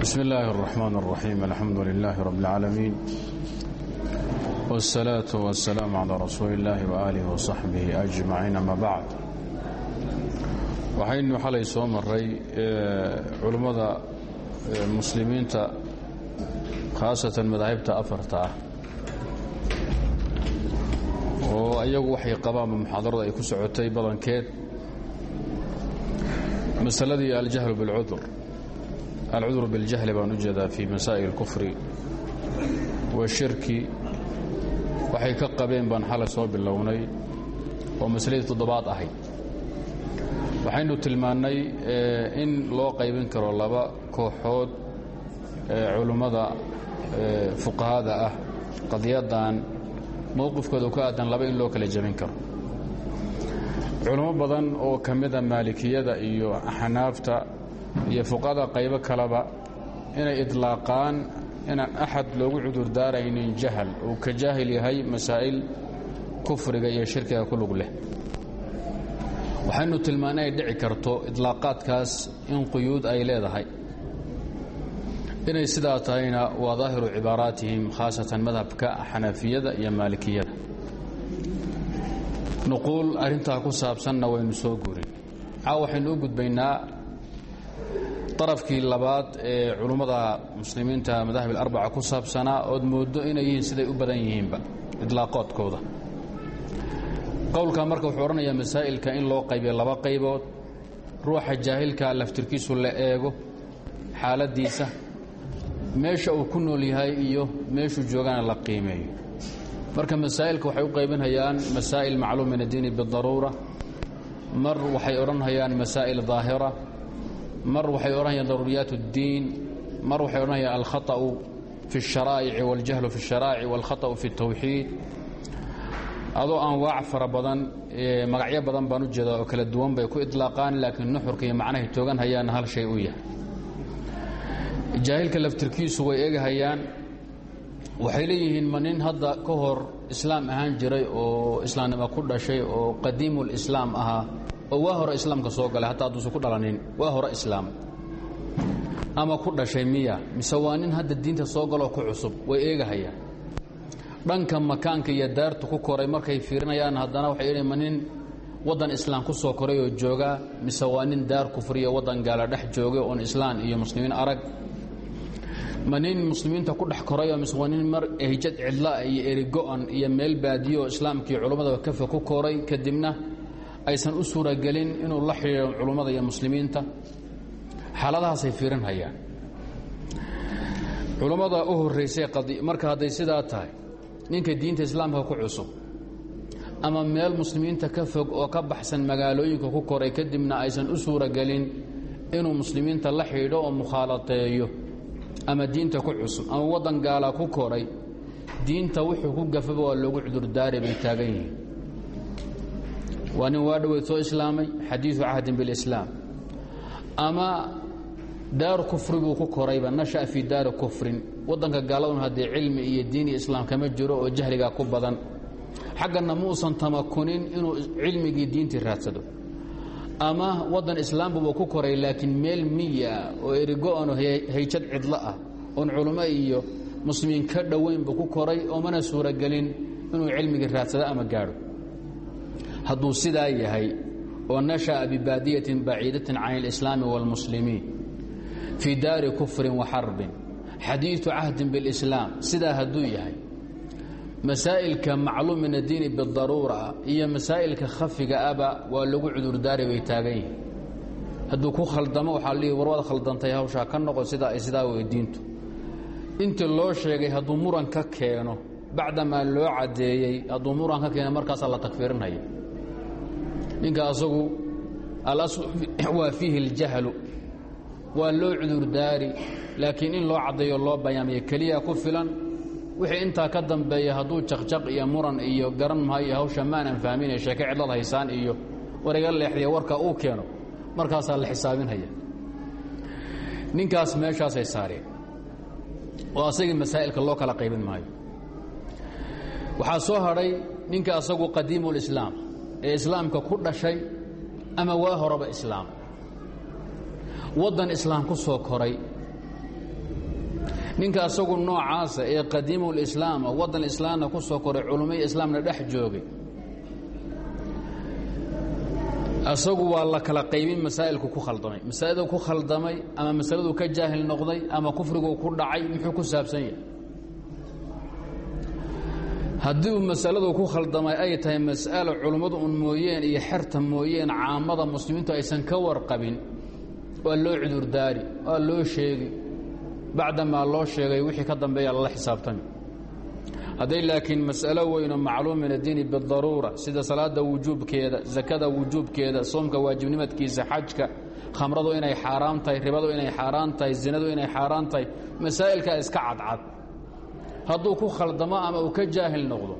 بسم الله الرحمن الرحيم الحمد لله رب العالمين والصلاة والسلام على رسول الله وآله وصحبه أجمعين أما بعد waxaynu xalay soo maray culummada muslimiinta khaasatan madaahibta afarta ah oo ayagu waxay qabaanba muxaadarada ay ku socotay badankeed masaladii aljahlu bilcudur alcudur biاljahli baan u jeedaa fii masaa'il اlkufri washirki waxay ka qabeen baan xalay soo bilownay oo masaladii toddobaad ahayd waxaynu tilmaannay in loo qaybin karo laba kooxood culummada fuqahada ah qadiyaddan mowqifkooda ku aadan laba in loo kala jebin karo culummo badan oo ka mida maalikiyada iyo axnaafta iyo fuqahada qaybo kaleba inay idlaaqaan inaan axad loogu cudur daaraynin jahal uu ka jaahil yahay masaa'il kufriga iyo shirkiga ku lug leh waxaynu tilmaannay ay dhici karto idlaaqaadkaas in quyuud ay leedahay inay sidaa tahayna waa daahiru cibaaraatihim khaasatan madhabka xanafiyada iyo maalikiyada nuquul arrintaa ku saabsanna waynu soo guurin caaw waxaynu u gudbaynaa darafkii labaad ee culummada muslimiinta madahib alarbaca ku saabsanaa ood mooddo inay yihiin siday u badan yihiinba idlaaqoodkooda qowlka marka wuxuu odhanayaa masaa'ilka in loo qaybiyo laba qaybood ruuxa jaahilka laftirkiisu la eego xaaladdiisa meesha uu ku nool yahay iyo meeshuu joogana la qiimeeyo marka masaa'ilka waxay u qaybinhayaan masaa'il macluum min addiini bidaruura mar waxay odhanhayaan masaa'il daahira mar waxay odhanayaan daruuriyaat اddiin mar waxay odhanayaan alkhaطأu fi الsharaa'ici waاljahlu fi الsharaa'ici wاlkhaطأu fi الtawxiid adoo anwaac fara badan magacyo badan baan u jeedaa oo kala duwan bay ku idlaaqaan laakiin nuxurka iyo macnahay toogan hayaanna hal shay u yahay jaahilka laftirkiisu way egahayaan waxay leeyihiin ma nin hadda ka hor islaam ahaan jiray oo islaamnimo ku dhashay oo qadiimulislaam ahaa oo waa hore islaamka soo galay hataa hadduusan ku dhalanin waa hore islaam ama ku dhashay miya mise waa nin hadda diinta soo galoo ku cusub way eegahayaan dhanka makaanka iyo daartu ku koray markay fiirinayaan haddana waxay idhi ma nin waddan islaam ku soo koray oo joogaa mise waa nin daar kufriya waddan gaala dhex joogay oon islaan iyo muslimiin arag ma nin muslimiinta ku dhex korayoo mise waa nin mar ehjad cidlaa iyo erigo-an iyo meel baadiyo oo islaamkii culummada kafa ku koray kadibna aysan u suuragelin inuu la xidhiiro culummada iyo muslimiinta xaaladahaasay fiirinhayaan culummada u horraysay marka hadday sidaa tahay ninka diinta islaamka ku cusub ama meel muslimiinta ka fog oo ka baxsan magaalooyinka ku koray kadibna aysan u suuragelin inuu muslimiinta la xidho oo mukhaalateeyo ama diinta ku cusub ama waddan gaala ku koray diinta wuxuu ku gafaba waa loogu cudurdaari bay taagan yihiin waa nin waa dhoweyd soo islaamay xadiidu cahdin bilislaam ama daar kufri buu ku korayba nasha'a fii daari kufrin waddanka gaaladun haddee cilmi iyo diin iyo islaam kama jiro oo jahligaa ku badan xagganna muusan tamakunin inuu cilmigii diintii raadsado ama waddan islaambuba ku koray laakiin meel miya oo erigo-ano hayjad cidlo ah oon culummo iyo muslimiin ka dhoweynbu ku koray oo mana suuragelin inuu cilmigii raadsado ama gaadho hadduu sidaa yahay oo nasha'a bibaadiyatin baciidatin can alislaami wاlmuslimiin fii daari kufrin wa xarbin xadiiثu cahdin biاlislaam sidaa hadduu yahay masaa'ilka macluum min addiini bidaruura iyo masaa'ilka khafiga aba waa lagu cudurdaari bay taagan yihiin hadduu ku khaldamo waxaa lihi war waad khaldantay hawshaa ka noqo sidaa ay sidaa wey diintu intii loo sheegay hadduu muran ka keeno bacdamaa loo caddeeyey hadduu muran ka keeno markaasaa la takfiirinaya ninka asagu alaslu waa fiihi اljahlu waa loo cudurdaari laakiin in loo caddeeyo loo bayaamiyo keliya ku filan wixii intaa ka dambeeya hadduu jaqjaq iyo muran iyo garan maayo hawsha maanan fahminaya sheeke cidlad haysaan iyo wariga leexdiya warka uu keeno markaasaa la xisaabinhaya ninkaas meeshaasay saareen oo asagii masaa'ilka loo kala qaybin maayo waxaa soo hadhay ninka asagu qadiimulislaam ee islaamka ku dhashay ama waa horeba islaam waddan islaam ku soo koray ninka asagu noocaasa ee qadiimulislaama waddan islaamna ku soo koray culummai islaamna dhex joogay asagu waa la kala qaybin masaa'ilku ku khaldamay masaa'ildu ku khaldamay ama masaladu ka jaahil noqday ama kufrigu ku dhacay muxuu ku saabsan yahay haddii uu masaladu ku khaldamay ay tahay mas'alo culummadu un mooyeen iyo xerta mooyeen caamada muslimiintu aysan ka warqabin waa loo cudurdaari waa loo sheegi bacdamaa loo sheegay wixii ka dambeeya lala xisaabtami hadday laakiin mas'alo weynoo macluum min addiini bidaruura sida salaada wujuubkeeda sakada wujuubkeeda soomka waajibnimadkiisa xajka khamradu inay xaaraam tahay ribadu inay xaaraan tahay zinadu inay xaaraan tahay masaa'ilkaa iska cadcad hadduu ku khaldamo ama uu ka jaahil noqdo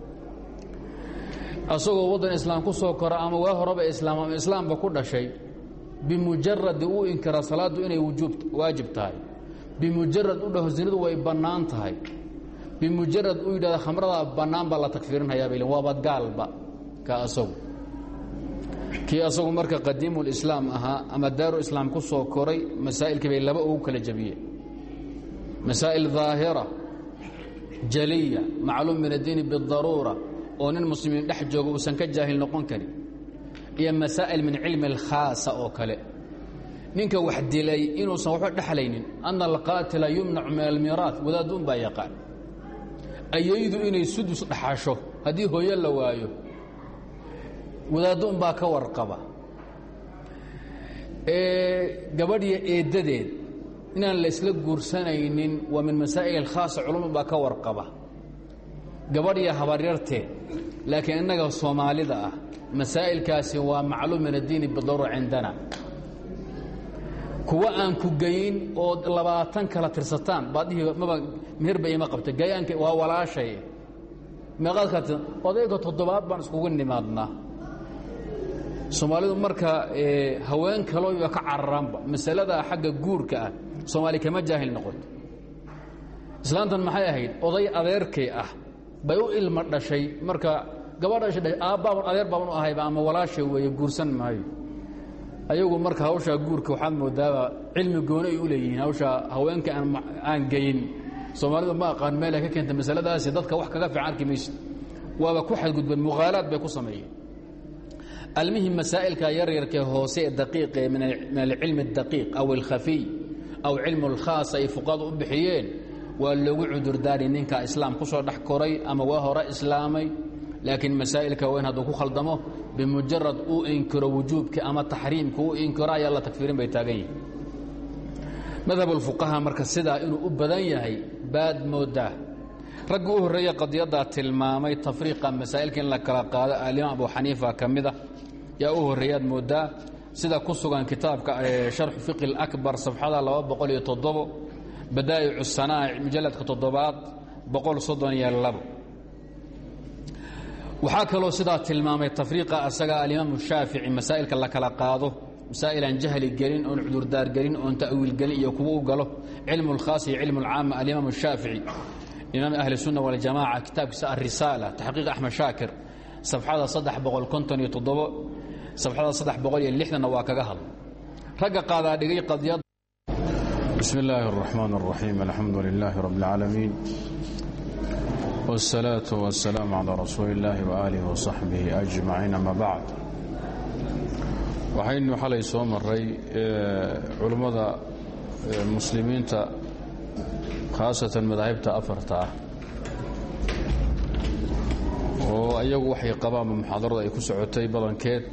asagoo waddan islaam ku soo kora ama waa horeba islaam ama islaamba ku dhashay bimujaradi uu inkira salaaddu inay wujuub waajib tahay bimujarad u dhaho zinadu way bannaan tahay bimujarad uu yidhahda khamradaa bannaan baa la takfiirinhayaa bay waaba gaalba ka asagu kii asagu marka qadiimulislaam ahaa ama daaru islaam ku soo koray masaa'ilkii bay laba ugu kala jabiyeen masaa'il daahira jaliya macluum min addiini bidaruura oo nin muslimiin dhex jooga uusan ka jaahil noqon karin iyo masaa'il min cilmi alkhaasa oo kale ninka wax dilay inuusan waxba dhexlaynin ana alqaatila yumnacu min almiiraat wadaadduun baa yaqaan ayaydu inay sudus dhaxasho haddii hooyo la waayo wadaadduun baa ka warqaba gabadhiyo eeddadeed inaan la isla guursanaynin waa min masaa'il alkhaasa culumad baa ka warqaba gabadhiyo habaryarteed laakiin innaga soomaalida ah masaa'ilkaasi waa macluum min addiini bidaruura cindana kuwa aan ku geyin oo labaatan kala tirsataan baadihii maba meherba ima qabta gayaanka waa walaashay meeqaad kala tirsan odayga toddobaad baan iskugu nimaadnaa soomaalidu marka haween kalooba ka cararaanba masalada xagga guurka ah soomaali kama jaahil noqoto islaantan maxay ahayd oday adeerkay ah bay u ilma dhashay marka gabadha dhashay aabbaaban adeer baaban u ahayba ama walaashay weeye guursan maayo ayagu marka hawshaa guurka waxaad moodaaba cilmi gooni ay u leeyihiin hawshaa haweenka aan geyin soomaalidu ma aqaan meel ay ka keenta masaladaasi dadka wax kaga fiican arki maysid waaba ku xadgudbeen mukhaalaad bay ku sameeyeen almihim masaa'ilka yaryarkee hoose ee daqiiqe min alcilmi اdaqiiq aw alkhafiy aw cilmu اlkhaas ay fuqadu u bixiyeen waa loogu cudurdaari ninka islaam ku soo dhex koray ama waa hore islaamay laakiin masaa'ilka weyn hadduu ku khaldamo bimujarad uu inkiro wujuubka ama taxriimka uu inkiro ayaa la takfiirin bay taagan yihin madhabulfuqaha marka sidaa inuu u badan yahay baad moodaa raggi u horreeya qadiyaddaa tilmaamay tafriiqa masaa'ilka in la kala qaado alimaam abu xaniifa ka mida yaa u horreeyaad moodaa sida ku sugan kitaabka sharxu fiqi اlakbar safxada laba boqol iyo toddobo badaa'icu sanaa'ic mujalladka toddobaad boqol soddon iyo labo waxaa kaloo sidaa tilmaamay tafriiqa asaga alimaamu shaafici masaa'ilka la kala qaado masaa'il aan jahli gelin oon cudurdaar gelin oon ta'wiil gelin iyo kuwa u galo cilmu اlkhaas iyo cilmu اlcaama alimaam shaafici imaam ahli الsunna waljamaca kitaabkiisa alrisaala taxqiiq axmed shaakir safxada saddex boqol konton iyo toddobo safxada saddex boqol iyo lixdanna waa kaga hadla ragga qaadaa dhigay qadiyad bismi illaahi الraxmaan الraxiim alxamdu lilaahi rabb اlcaalamiin wالsalaaةu wasalaamu calaa rasuuli اllaahi waaalihi wasaxbihi ajmaciin ama bacd waxaynu xalay soo maray culummada muslimiinta khaasatan madaahibta afarta ah oo ayagu waxay qabaanba muxaadarada ay ku socotay badankeed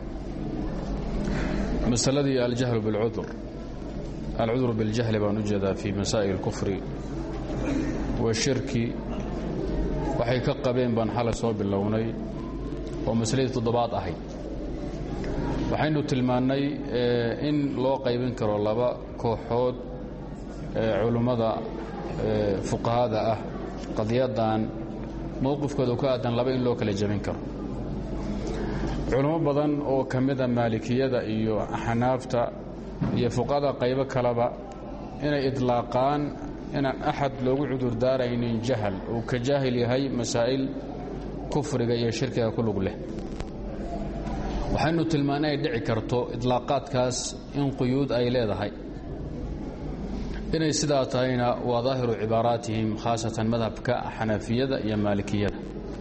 masaladii aljahlu biاlcudur alcudur biاljahli baan u jeedaa fii masaa'il اlkufri washirki waxay ka qabeen baan xalay soo bilownay oo masaladii toddobaad ahayd waxaynu tilmaannay in loo qaybin karo laba kooxood ee culummada fuqahada ah qadiyaddan mowqifkooda ku aadan laba in loo kala jebin karo culummo badan oo ka mida maalikiyada iyo axnaafta iyo fuqahada qaybo kaleba inay idlaaqaan inaan axad loogu cudurdaaraynin jahal uu ka jaahil yahay masaa'il kufriga iyo shirkiga ku lug leh waxaynu tilmaana ay dhici karto idlaaqaadkaas in quyuud ay leedahay inay sidaa tahayna waa daahiru cibaaraatihim khaasatan madhabka xanafiyada iyo maalikiyada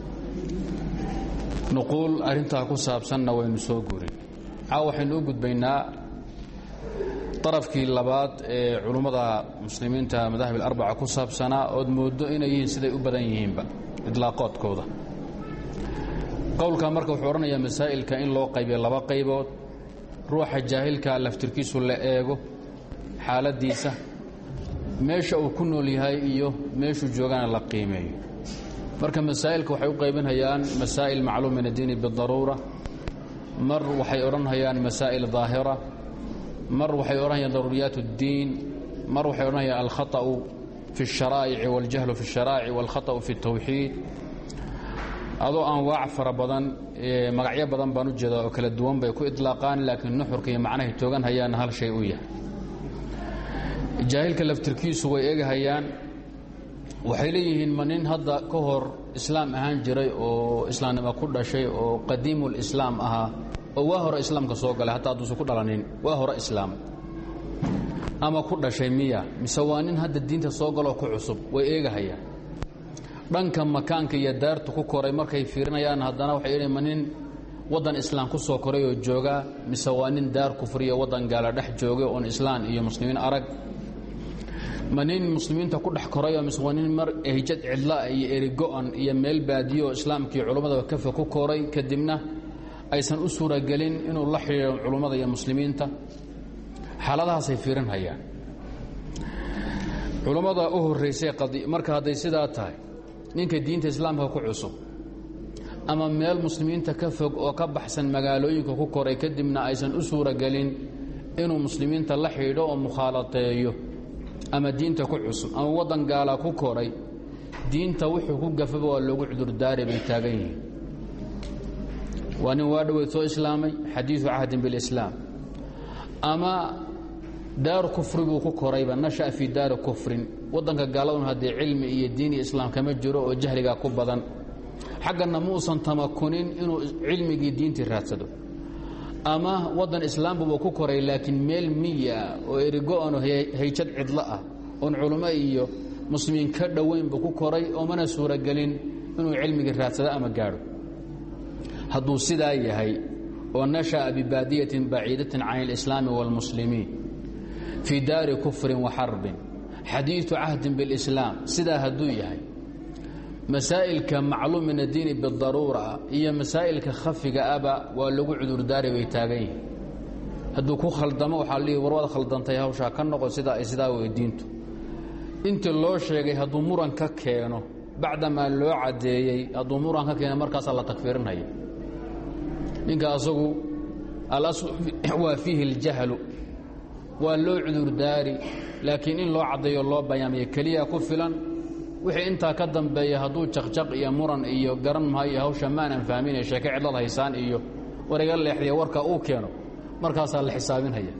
nuquul arrintaa ku saabsanna waynu soo guurin caaw waxaynu u gudbaynaa darafkii labaad ee culummada muslimiinta madahib alarbaca ku saabsanaa ood mooddo inay yihiin siday u badan yihiinba idlaaqoodkooda qowlka marka wuxuu odhanayaa masaa'ilka in loo qaybiyo laba qaybood ruuxa jaahilka laftirkiisu la eego xaaladdiisa meesha uu ku nool yahay iyo meeshuu joogana la qiimeeyo marka masaa'ilka waxay u qaybinhayaan masaa'il macluum min addiini bidaruura mar waxay odhanhayaan masaa'il daahira mar waxay odhanayaan daruuriyaat اddiin mar waxay odhanayaan alkhaطأu fi الsharaa'ici waاljahlu fi الsharaa'ici wاlkhaطأu fi الtawxiid adoo anwaac fara badan magacyo badan baan u jeedaa oo kala duwan bay ku iطlaaqaan laakiin nuxurka iyo macnahay toogan hayaana hal shay u yahay jaahilka laftirkiisu way egahayaan waxay leeyihiin ma nin hadda ka hor islaam ahaan jiray oo islaamnimo ku dhashay oo qadiimulislaam ahaa oo waa hore islaamka soo galay hataa hadduusan ku dhalanin waa hore islaam ama ku dhashay miya mise waa nin hadda diinta soo galoo ku cusub way eegahayaan dhanka makaanka iyo daartu ku koray markay fiirinayaan haddana waxay idhi ma nin waddan islaam ku soo koray oo joogaa mise waa nin daar kufriya waddan gaala dhex joogay oon islaan iyo muslimiin arag ma nin muslimiinta ku dhex korayoo mise waa nin mar ehjad cidlaa iyo erigo-an iyo meel baadiyooo islaamkii culummada kafa ku koray kadibna aysan u suuragelin inuu la xidhiiro culummada iyo muslimiinta xaaladahaasay fiirinhayaan culummada u horraysay marka hadday sidaa tahay ninka diinta islaamka ku cusub ama meel muslimiinta ka fog oo ka baxsan magaalooyinka ku koray kadibna aysan u suuragelin inuu muslimiinta la xidhiidho oo mukhaalateeyo ama diinta ku cusub ama waddan gaala ku koray diinta wuxuu ku gafaba waa loogu cudurdaari bay taagan yihiin waa nin waa dhoweyd soo islaamay xadiidu cahdin bilislaam ama daaru kufri buu ku korayba nasha'a fii daari kufrin waddanka gaaladun haddee cilmi iyo diin iyo islaam kama jiro oo jahligaa ku badan xagganna muusan tamakunin inuu cilmigii diintii raadsado ama waddan islaambuba ku koray laakiin meel miya oo erigo-ano hayjad cidlo ah oon culummo iyo muslimiin ka dhoweyn buu ku koray oo mana suuragelin inuu cilmigii raadsado ama gaadho hadduu sidaa yahay oo nasha'a bibaadiyatin baciidatin can اlislaami wاlmuslimiin fii daari kufrin wa xarbin xadiiثu cahdin biاlislaam sidaa hadduu yahay masaa'ilka macluum min addiini bidaruura iyo masaa'ilka khafiga aba waa lagu cudurdaari bay taagan yihiin hadduu ku khaldamo waxaa lihi war waad khaldantay hawshaa ka noqo sidaa ay sidaa wey diintu intii loo sheegay hadduu muran ka keeno bacdamaa loo caddeeyey hadduu muran ka keeno markaasaa la takfiirinaya ninka asagu alaslu waa fiihi اljahlu waa loo cudurdaari laakiin in loo caddeeyo loo bayaamiyo keliya ku filan wixii intaa ka dambeeya hadduu jaqjaq iyo muran iyo garan maayo hawsha maanan fahminay sheeke cidlad haysaan iyo wariga leexdiya warka uu keeno markaasaa la xisaabinhaya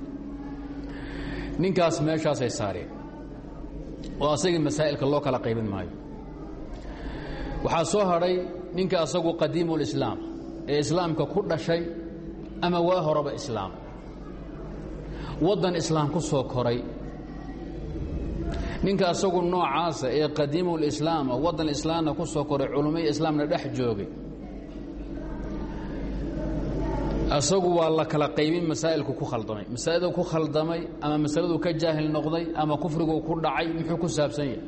ninkaas meeshaasay saareen oo asagii masaa'ilka loo kala qaybin maayo waxaa soo hadhay ninka asagu qadiimulislaam ee islaamka ku dhashay ama waa horeba islaam waddan islaam ku soo koray ninka asagu noocaasa ee qadiimulislaama waddan islaamna ku soo koray culummai islaamna dhex joogay asagu waa la kala qaybin masaa'ilku ku khaldamay masaa'ildu ku khaldamay ama masaladuu ka jaahil noqday ama kufriguu ku dhacay muxuu ku saabsan yahay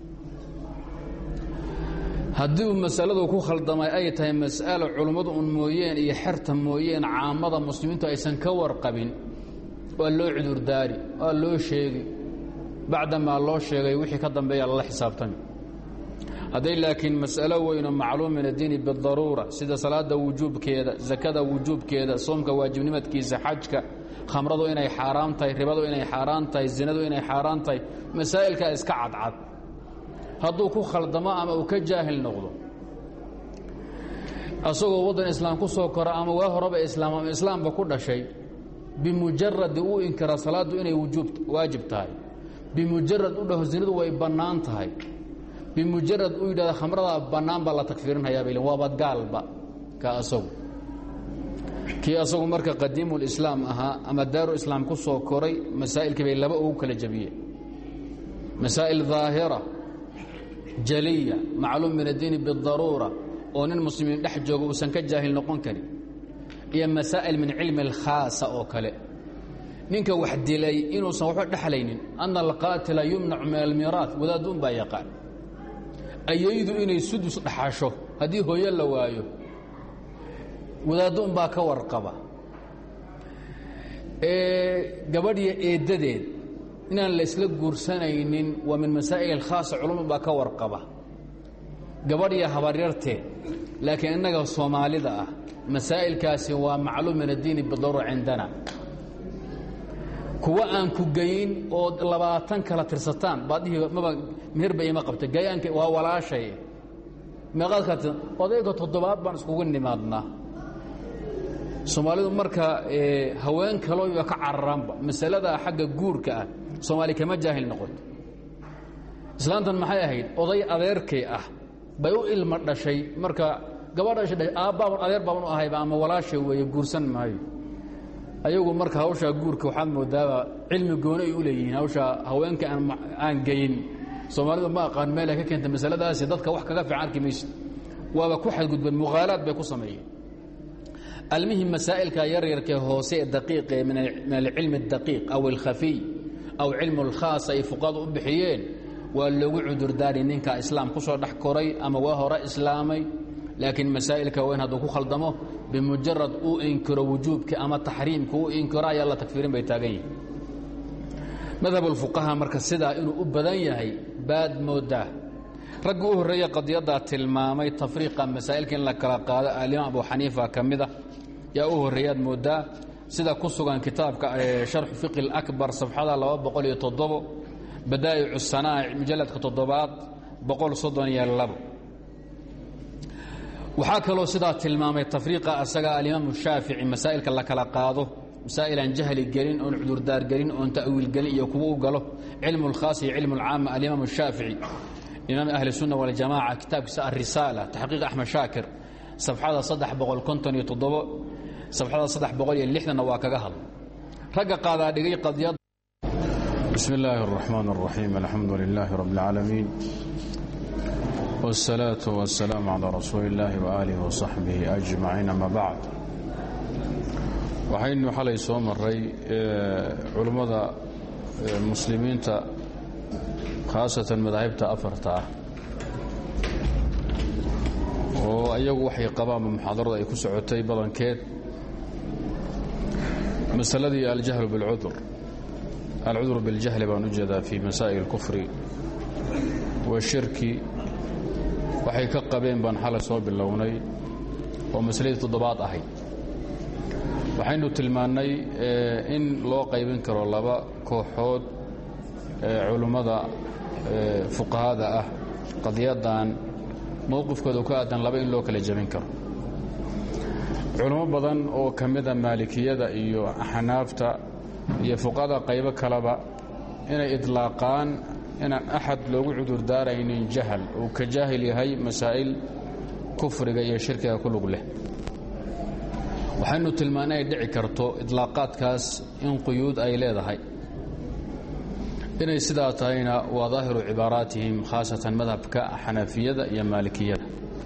haddii uu masaladu ku khaldamay ay tahay mas'alo culummadu un mooyeen iyo xerta mooyeen caamada muslimiintu aysan ka warqabin waa loo cudurdaari waa loo sheegi bacdamaa loo sheegay wixii ka dambeeya lala xisaabtami hadday laakiin mas'alo weyno macluum min addiini bidaruura sida salaada wujuubkeeda sakada wujuubkeeda soomka waajibnimadkiisa xajka khamradu inay xaaraam tahay ribadu inay xaaraan tahay zinadu inay xaaraan tahay masaa'ilkaa iska cadcad hadduu ku khaldamo ama uu ka jaahil noqdo asagoo waddan islaam ku soo kora ama waa horeba islaam ama islaamba ku dhashay bimujaradi uu inkira salaaddu inay waajib tahay bimujarad u dhaho zinadu way bannaan tahay bimujarad uu yidhahda khamradaa bannaan baa la takfiirinhayaa bay waaba gaalba ka asagu kii asagu marka qadiimulislaam ahaa ama daaru islaam ku soo koray masaa'ilkii bay laba ugu kala jabiyeen masaa'il daahira jaliya macluum min addiini bidaruura oo nin muslimiin dhex jooga uusan ka jaahil noqon karin iyo masaa'il min cilmi alkhaasa oo kale ninka wax dilay inuusan waxba dhexlaynin ana alqaatila yumnacu min almiiraat wadaaddu un baa yaqaan ayaydu inay sudus dhaxasho haddii hooyo la waayo wadaaddo un baa ka warqaba gabadhiyo eeddadeed inaan la isla guursanaynin waa min masaa'il alkhaasa culumad baa ka warqaba gabadhiyo habaryarteed laakiin innaga soomaalida ah masaa'ilkaasi waa macluum min addiini bidaruura cindana kuwa aan ku geyin oo labaatan kala tirsataan baad dhihi maba meherba ima qabta gayaanka waa walaashay meeqaad kala tirsan odayga toddobaad baan iskugu nimaadnaa soomaalidu marka haween kalooba ka cararaanba masalada xagga guurka ah soomaali kama jaahil noqoto islaantan maxay ahayd oday adeerkay ah bay u ilma dhashay marka gabadha dhashay aabbaaban adeer baaban u ahayba ama walaashay weeye guursan maayo ayagu marka hawshaa guurka waxaad moodaaba cilmi gooni ay u leeyihiin hawshaa haweenka aan geyin soomaalidu ma aqaan meelay ka keenta masaladaasi dadka wax kaga fiican arki maysid waaba ku xadgudbeen muqaalaad bay ku sameeyeen almihim masaa'ilka yaryarkee hoose ee daqiiqe min alcilmi اdaqiiq aw alkhafiy aw cilmu اlkhaas ay fuqadu u bixiyeen waa loogu cudurdaari ninka islaam ku soo dhex koray ama waa hore islaamay laakiin masaa'ilka weyn hadduu ku khaldamo bimujarad uu inkiro wujuubka ama taxriimka uu inkiro ayaa la tagfiirin bay taagan yihin madhab ulfuqaha marka sidaa inuu u badan yahay baad moodaa raggi u horreeya qadiyaddaa tilmaamay tafriiqa masaa'ilka in la kala qaado alimaam abu xaniifa ka mida yaa u horreeyaad moodaa sida ku sugan kitaabka sharxu fiqi اlakbar safxada laba boqol iyo toddobo badaa'icu sanaa'ic mujalladka toddobaad boqol soddon iyo labo waxaa kaloo sidaa tilmaamay tafriiqa asaga alimaamu shaafici masaa'ilka la kala qaado masaa'il aan jahli gelin oon cudurdaar gelin oon ta'wiil gelin iyo kuwa u galo cilmu اlkhaas iyo cilmu اlcaama alimaam shaafici imaam ahli الsunna waljamaca kitaabkiisa alrisaala taxqiiq axmed shaakir safxada saddex boqol konton iyo toddobo safxada saddex boqol iyo lixdanna waa kaga hadla ragga qaadaa dhigay qadiyad bismi illaahi الraxmaan الraxiim alxamdu lilaahi rabb اlcaalamiin wالsalaaةu wasalaamu calaa rasuuli اllaahi waaalihi wasaxbihi ajmaciin ama bacd waxaynu xalay soo maray culummada muslimiinta khaasatan madaahibta afarta ah oo iyagu waxay qabaanba muxaadarada ay ku socotay badankeed masaladii aljahlu biاlcudur alcudur biاljahli baan u jeedaa fii masaa'il اlkufri washirki waxay ka qabeen baan xalay soo bilownay oo masaladii toddobaad ahayd waxaynu tilmaannay in loo qaybin karo laba kooxood ee culummada fuqahada ah qadiyadan mowqifkooda ku aadan laba in loo kala jebin karo culummo badan oo ka mida maalikiyada iyo axnaafta iyo fuqahada qaybo kaleba inay idlaaqaan inaan axad loogu cudurdaaraynin jahal uu ka jaahil yahay masaa'il kufriga iyo shirkiga ku lug leh waxaynu tilmaana ay dhici karto idlaaqaadkaas in quyuud ay leedahay inay sidaa tahayna waa daahiru cibaaraatihim khaasatan madhabka xanafiyada iyo maalikiyada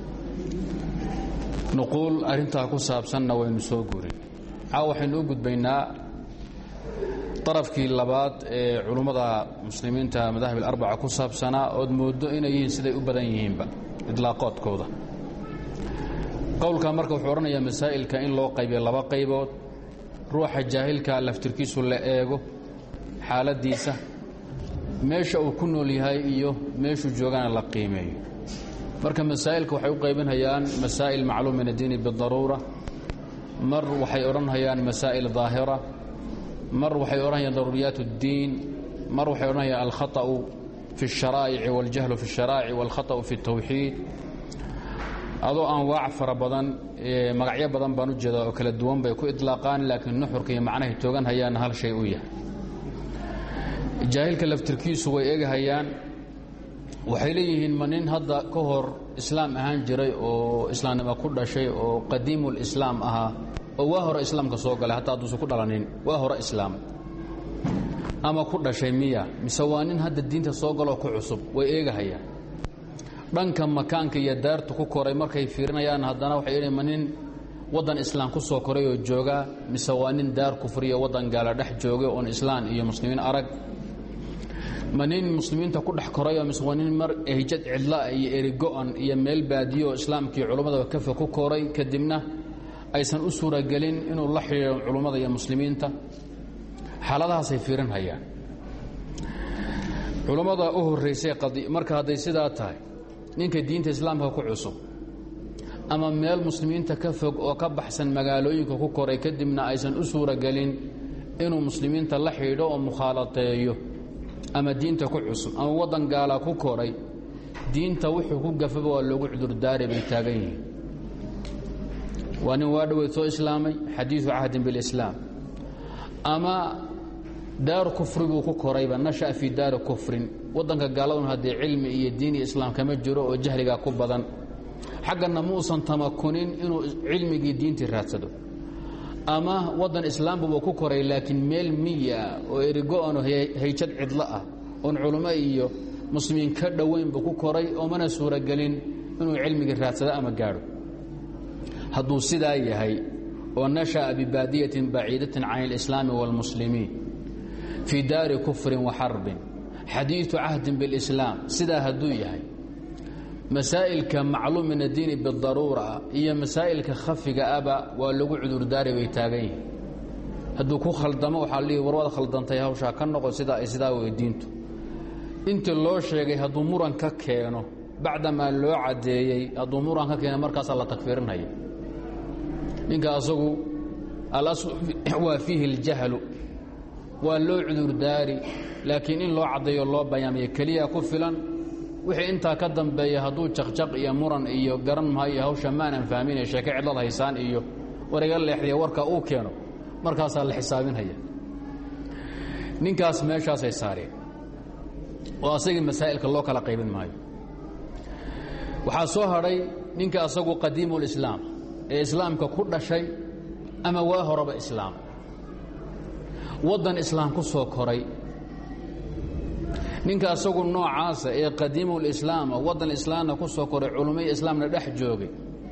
nuquul arrintaa ku saabsanna waynu soo guurin caaw waxaynu u gudbaynaa darafkii labaad ee culummada muslimiinta madahib alarbaca ku saabsanaa ood mooddo inay yihiin siday u badan yihiinba idlaaqoodkooda qowlkaa marka wuxuu odhanayaa masaa'ilka in loo qaybiyo laba qaybood ruuxa jaahilka laftirkiisu la eego xaaladdiisa meesha uu ku nool yahay iyo meeshuu joogana la qiimeeyo marka masaa'ilka waxay u qaybinhayaan masaa'il macluum min addiini bidaruura mar waxay odhanhayaan masaa'il daahira mar waxay odhanayaan daruuriyaat اddiin mar waxay odhanayaan alkhaطأu fi الsharaa'ici waاljahlu fi الsharaa'ici wاlkhaطأu fi الtawxiid adoo anwaac fara badan magacyo badan baan u jeedaa oo kala duwan bay ku idlaaqaan laakiin nuxurka iyo macnahay toogan hayaana hal shay u yahay jaahilka laftirkiisu way egahayaan waxay leeyihiin ma nin hadda ka hor islaam ahaan jiray oo islaamnimo ku dhashay oo qadiimulislaam ahaa oo waa hore islaamka soo galay hataa hadduusan ku dhalanin waa hore islaam ama ku dhashay miya mise waa nin hadda diinta soo galoo ku cusub way eegahayaan dhanka makaanka iyo daartu ku koray markay fiirinayaan haddana waxay idhi ma nin waddan islaam ku soo koray oo joogaa mise waa nin daar kufriya waddan gaala dhex joogay oon islaan iyo muslimiin arag ma nin muslimiinta ku dhex korayoo mise waa nin mar hijad cidlaa iyo erigo-an iyo meel baadiyo oo islaamkii culummada kafa ku koray kadibna aysan u suuragelin inuu la xidhiiro culummada iyo muslimiinta xaaladahaasay fiirinhayaan culummada u horraysay marka hadday sidaa tahay ninka diinta islaamka ku cusub ama meel muslimiinta ka fog oo ka baxsan magaalooyinka ku koray kadibna aysan u suuragelin inuu muslimiinta la xidhiidho oo mukhaalateeyo ama diinta ku cusub ama waddan gaala ku koray diinta wuxuu ku gafaba waa loogu cudurdaari bay taagan yihiin waa nin waa dhoweyd soo islaamay xadiidu cahdin bilislaam ama daaru kufri buu ku korayba nasha'a fii daari kufrin waddanka gaaladun haddii cilmi iyo diin iyo islaam kama jiro oo jahligaa ku badan xagganna muusan tamakunin inuu cilmigii diintii raadsado ama waddan islaambabuu ku koray laakiin meel miya oo erigo-ano hayjad cidlo ah oon culummo iyo muslimiin ka dhoweyn buu ku koray oo mana suuragelin inuu cilmigii raadsado ama gaadho hadduu sidaa yahay oo nasha'a bibaadiyatin baciidatin can alislaami wاlmuslimiin fii daari kufrin wa xarbin xadiidu cahdin biاlislaam sidaa hadduu yahay masaa'ilka macluum min addiini bidaruura iyo masaa'ilka khafiga aba waa lagu cudurdaari bay taagan yihiin hadduu ku khaldamo waxaa lihi warwaad khaldantay hawshaa ka noqo sidaa ay sidaa wey diintu intii loo sheegay hadduu muran ka keeno bacdamaa loo caddeeyey hadduu muran ka keeno markaasaa la takfiirinaya ninka asagu alaslu waa fiihi اljahlu waa loo cudurdaari laakiin in loo caddeeyo loo bayaamiyo keliya ku filan wixii intaa ka dambeeya hadduu jaqjaq iyo muran iyo garan maayo hawsha maanan fahminay sheeke cidlad haysaan iyo wariga leexdiya warka uu keeno markaasaa la xisaabinhaya ninkaas meeshaasay saareen oo asagii masaa'ilka loo kala qaybin maayo waxaa soo hadhay ninka asagu qadiimulislaam ee islaamka ku dhashay ama waa horeba islaam waddan islaam ku soo koray ninka asagu noocaasa ee qadiimulislaama waddan islaamna ku soo koray culummai islaamna dhex joogay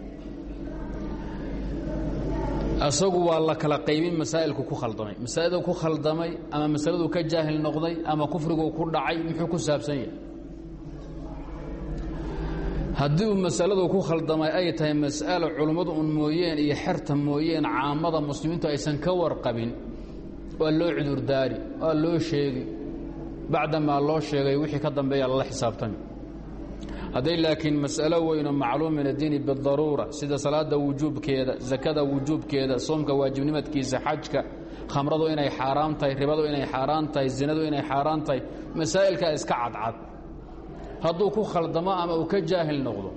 asagu waa la kala qaybin masaa'ilku ku khaldamay masaa'ildu ku khaldamay ama masaladuu ka jaahil noqday ama kufriguu ku dhacay muxuu ku saabsan yahay haddii uu masaladu ku khaldamay ay tahay mas'alo culummadu un mooyeen iyo xerta mooyeen caamada muslimiintu aysan ka warqabin waa loo cudurdaari waa loo sheegi bacdamaa loo sheegay wixii ka dambeeya lala xisaabtami hadday laakiin mas'alo weyno macluum min addiini bidaruura sida salaada wujuubkeeda sakada wujuubkeeda soomka waajibnimadkiisa xajka khamradu inay xaaraam tahay ribadu inay xaaraan tahay zinadu inay xaaraan tahay masaa'ilkaa iska cadcad hadduu ku khaldamo ama uu ka jaahil noqdo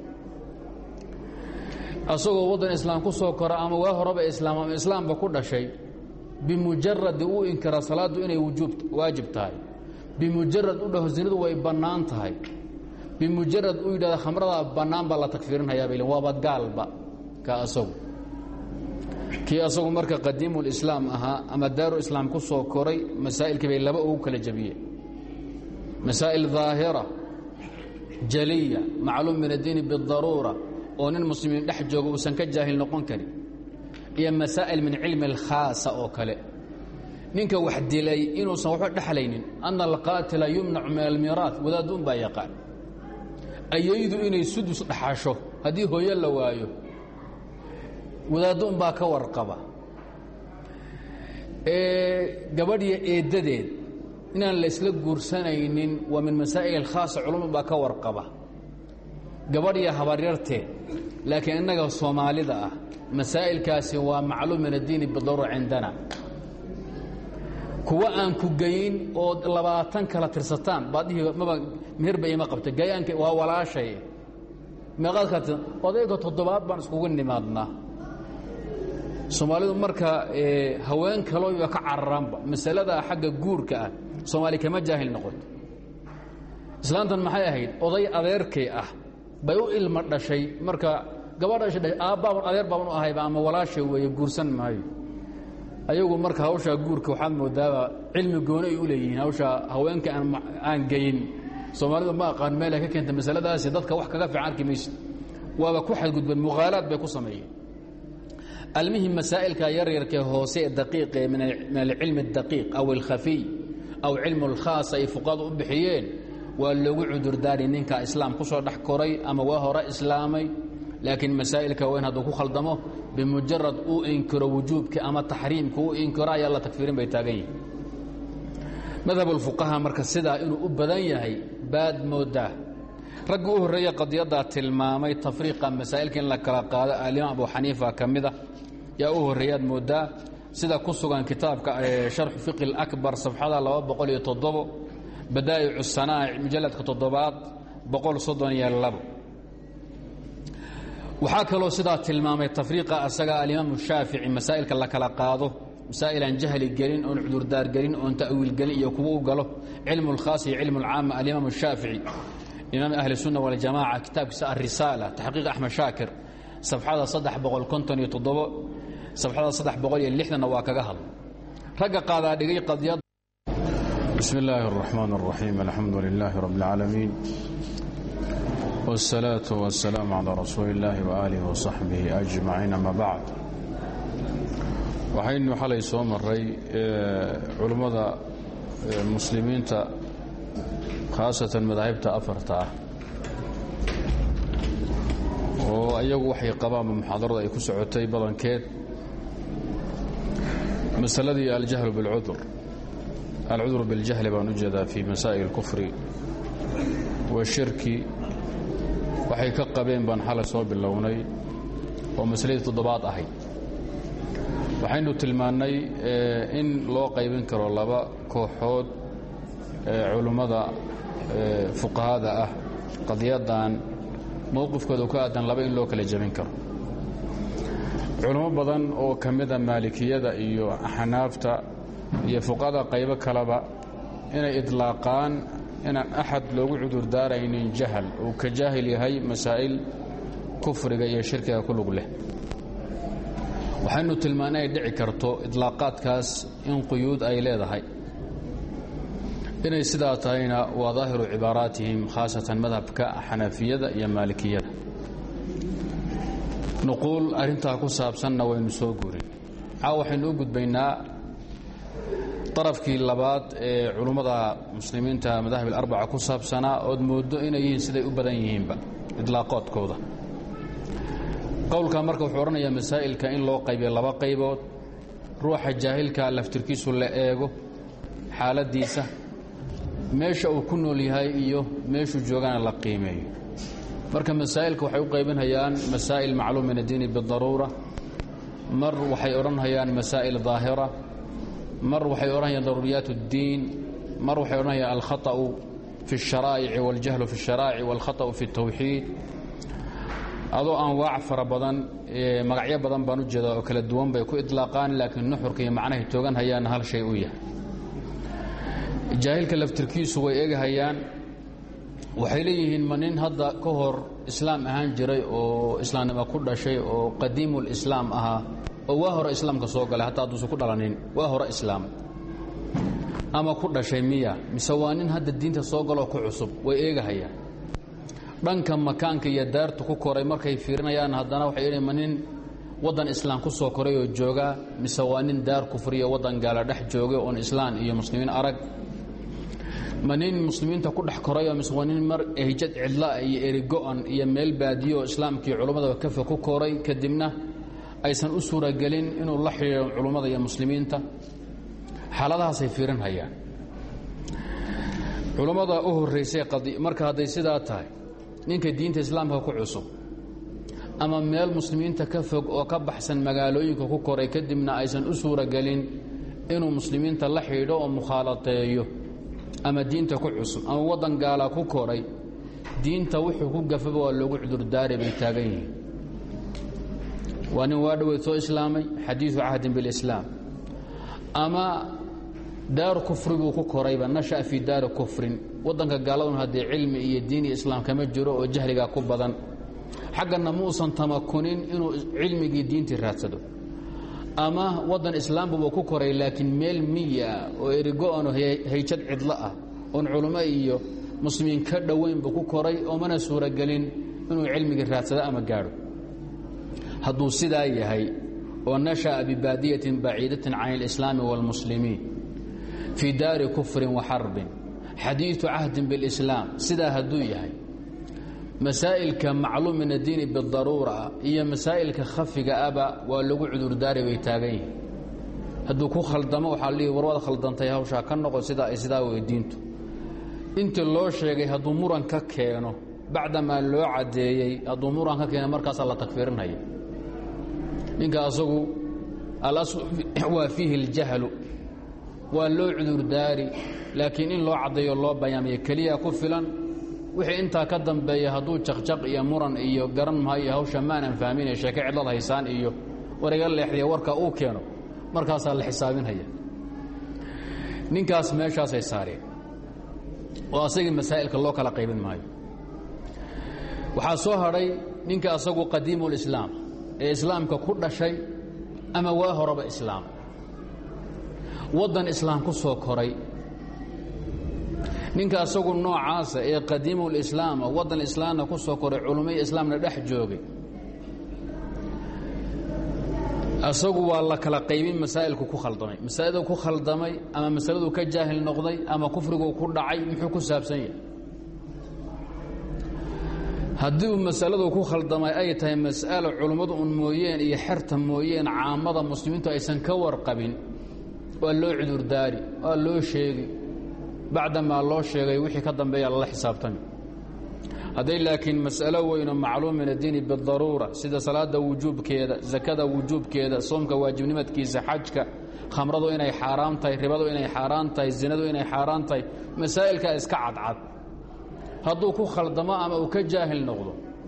asagoo waddan islaam ku soo kora ama waa horeba islaam ama islaamba ku dhashay bimujaradi uu inkara salaaddu inay waajib tahay bimujarad u dhaho zinadu way bannaan tahay bimujarad uu yidhahda khamradaa bannaan baa la takfiirinhayaa bay waaba gaalba ka asagu kii asagu marka qadiimulislaam ahaa ama daaru islaam ku soo koray masaa'ilkii bay laba ugu kala jabiyeen masaa'il daahira jaliya macluum min addiini bidaruura oo nin muslimiin dhex jooga uusan ka jaahil noqon karin iyo masaa'il min cilmi alkhaasa oo kale ninka wax dilay inuusan waxba dhexlaynin ana alqaatila yumnacu min almiiraat wadaaddu un baa yaqaan ayaydu inay sudus dhaxasho haddii hooyo la waayo wadaaddo un baa ka warqaba gabadhiyo eeddadeed inaan la isla guursanaynin waa min masaa'il alkhaasa culumad baa ka warqaba gabadhiyo habaryarteed laakiin innaga soomaalida ah masaa'ilkaasi waa macluum min addiini bidaruura cindana kuwa aan ku geyin oo labaatan kala tirsataan baadhihi maba meherba ima qabta gayaanka waa walaashay meeqaad kala tirsan odayga toddobaad baan iskugu nimaadnaa soomaalidu marka haween kalooba ka cararaanba masalada xagga guurka ah soomaali kama jaahil noqoto islaantan maxay ahayd oday adeerkay ah bay u ilma dhashay marka gabadha isha dhashay aabbaaban adeer baaban u ahayba ama walaashay weeye guursan maayo ayagu marka hawshaa guurka waxaad moodaaba cilmi gooni ay u leeyihiin hawshaa haweenka aan geyin soomaalida ma aqaan meel ay ka keenta masaladaasi dadka wax kaga fiican arki maysid waaba ku xadgudbeen mukhaalaad bay ku sameeyeen almihim masaa'ilka yaryarkee hoose ee daqiiqe min alcilmi اdaqiiq aw alkhafiy aw cilmu اlkhaas ay fuqadu u bixiyeen waa loogu cudurdaari ninka islaam ku soo dhex koray ama waa hore islaamay laakiin masaa'ilka weyn hadduu ku khaldamo bimujarad uu inkiro wujuubka ama taxriimka uu inkiro ayaa la tagfiirin bay taagan yihin madhab ulfuqaha marka sidaa inuu u badan yahay baad moodaa raggi u horreeya qadiyaddaa tilmaamay tafriiqa masaa'ilka in la kala qaado alimaam abu xaniifa ka mida yaa u horreeyaad moodaa sida ku sugan kitaabka sharxu fiqi اlakbar safxada laba boqol iyo toddobo badaa'icu sanaa'ic mujalladka toddobaad boqol soddon iyo labo waxaa kaloo sidaa tilmaamay tafriiqa asaga alimaamu shaafici masaa'ilka la kala qaado masaa'il aan jahli gelin oon cudurdaar gelin oon ta'wiil gelin iyo kuwa u galo cilmu اlkhaas iyo cilmu اlcaama alimaam shaafici imaam ahli الsunna waljamaca kitaabkiisa alrisaala taxqiiq axmed shaakir safxada saddex boqol konton iyo toddobo safxada saddex boqol iyo lixdanna waa kaga hadla ragga qaadaa dhigay qadiyad bismi illaahi الraxmaan الraxiim alxamdu lilaahi rabb اlcaalamiin wالsalaaةu waالsalaamu calىa rasuuli اllaahi waaalihi wasaxbihi ajmaciin ama bacd waxaynu xalay soo maray culummada muslimiinta khaasatan madaahibta afarta ah oo ayagu waxay qabaanba muxaadarada ay ku socotay badankeed masaladii aljahlu biاlcudur alcudur biاljahli baan u jeedaa fii masaa'il اlkufri washirki waxay ka qabeen baan xalay soo bilownay oo masaladii toddobaad ahayd waxaynu tilmaannay in loo qaybin karo laba kooxood culummada fuqahada ah qadiyaddan mowqifkooda ku aadan laba in loo kala jebin karo culummo badan oo ka mida maalikiyada iyo axnaafta iyo fuqahada qaybo kaleba inay idlaaqaan inaan axad loogu cudurdaaraynin jahal uu ka jaahil yahay masaa'il kufriga iyo shirkiga ku lug leh waxaynu tilmaana ay dhici karto idlaaqaadkaas in quyuud ay leedahay inay sidaa tahayna waa daahiru cibaaraatihim khaasatan madhabka xanafiyada iyo maalikiyada nuquul arrintaa ku saabsanna waynu soo guurin caawa waxaynu u gudbaynaa darafkii labaad ee culummada muslimiinta madahib alarbaca ku saabsanaa ood mooddo inay yihiin siday u badan yihiinba idlaaqoodkooda qowlka marka wuxuu odhanayaa masaa'ilka in loo qaybiyo laba qaybood ruuxa jaahilka laftirkiisu la eego xaaladdiisa meesha uu ku nool yahay iyo meeshuu joogana la qiimeeyo marka masaa'ilka waxay u qaybinhayaan masaa'il macluum min addiini bidaruura mar waxay odhanhayaan masaa'il daahira mar waxay odhanayaan daruuriyaat اddiin mar waxay odhanayaan alkhaطأu fi الsharaa'ici waاljahlu fi الsharaa'ici wاlkhaطأu fi الtawxiid adoo anwaac fara badan magacyo badan baan u jeedaa oo kala duwan bay ku idlaaqaan laakiin nuxurka iyo macnahay toogan hayaana hal shay u yahay jaahilka laftirkiisu way egahayaan waxay leeyihiin ma nin hadda ka hor islaam ahaan jiray oo islaamnimo ku dhashay oo qadiimulislaam ahaa oo waa hore islaamka soo galay hataa hadduusan ku dhalanin waa hore islaam ama ku dhashay miya mise waa nin hadda diinta soo galoo ku cusub way eegahayaan dhanka makaanka iyo daartu ku koray markay fiirinayaan haddana waxay idhi ma nin waddan islaam ku soo koray oo joogaa mise waa nin daar kufriya waddan gaala dhex joogay oon islaan iyo muslimiin arag ma nin muslimiinta ku dhex korayoo mise waa nin mar ehjad cidlaa iyo erigo-an iyo meel baadiyo oo islaamkii culummada kafa ku koray kadibna aysan u suuragelin inuu la xidhiiro culummada iyo muslimiinta xaaladahaasay fiirinhayaan culummada u horraysay marka hadday sidaa tahay ninka diinta islaamka ku cusub ama meel muslimiinta ka fog oo ka baxsan magaalooyinka ku koray kadibna aysan u suuragelin inuu muslimiinta la xidhiidho oo mukhaalateeyo ama diinta ku cusub ama waddan gaala ku koray diinta wuxuu ku gafaba waa loogu cudurdaari bay taagan yihiin waa nin waa dhoweyd soo islaamay xadiidu cahdin bilislaam ama daaru kufri buu ku korayba nasha'a fii daari kufrin waddanka gaaladun haddee cilmi iyo diin iyo islaam kama jiro oo jahligaa ku badan xaggana muusan tamakunin inuu cilmigii diintii raadsado ama waddan islaambuba ku koray laakiin meel miya oo erigo-ano hayjad cidlo ah oon culummo iyo muslimiin ka dhowaynba ku koray oo mana suuragelin inuu cilmigii raadsado ama gaadho hadduu sidaa yahay oo nasha'a bibaadiyatin baciidatin can اlislaami wاlmuslimiin fii daari kufrin wa xarbin xadiiثu cahdin biاlislaam sidaa hadduu yahay masaa'ilka macluum min addiini bidaruura iyo masaa'ilka khafiga aba waa lagu cudurdaari bay taagan yihin hadduu ku khaldamo waxaa lihi warwaad khaldantay hawshaa ka noqon sidaa ay sidaa weydiintu intii loo sheegay hadduu muran ka keeno bacdamaa loo caddeeyey hadduu muran ka keeno markaasaa la takfiirinaya ninka asagu alaslu waa fiihi اljahlu waa loo cudurdaari laakiin in loo caddeeyo loo bayaamiyo keliya ku filan wixii intaa ka dambeeya hadduu jaqjaq iyo muran iyo garan maayo hawsha maanan fahminay sheeke cidlad haysaan iyo wariga leexdiya warka uu keeno markaasaa la xisaabinhaya ninkaas meeshaasay saareen oo asagii masaa'ilka loo kala qaybin maayo waxaa soo hadhay ninka asagu qadiimu lislaam ee islaamka ku dhashay ama waa horeba islaam waddan islaam ku soo koray ninka asagu noocaasa ee qadiimulislaama waddan islaamna ku soo koray culummai islaamna dhex joogay asagu waa la kala qaybin masaa'ilku ku khaldamay masaa'ildu ku khaldamay ama masaladuu ka jaahil noqday ama kufriguu ku dhacay muxuu ku saabsan yahay haddii uu masaladu ku khaldamay ay tahay mas'alo culummadu un mooyeen iyo xerta mooyeen caamada muslimiintu aysan ka warqabin waa loo cudurdaari waa loo sheegi bacdamaa loo sheegay wixii ka dambeeya lala xisaabtami hadday laakiin mas'alo weynoo macluum min addiini bidaruura sida salaada wujuubkeeda sakada wujuubkeeda soomka waajibnimadkiisa xajka khamradu inay xaaraam tahay ribadu inay xaaraan tahay zinadu inay xaaraan tahay masaa'ilkaa iska cadcad hadduu ku khaldamo ama uu ka jaahil noqdo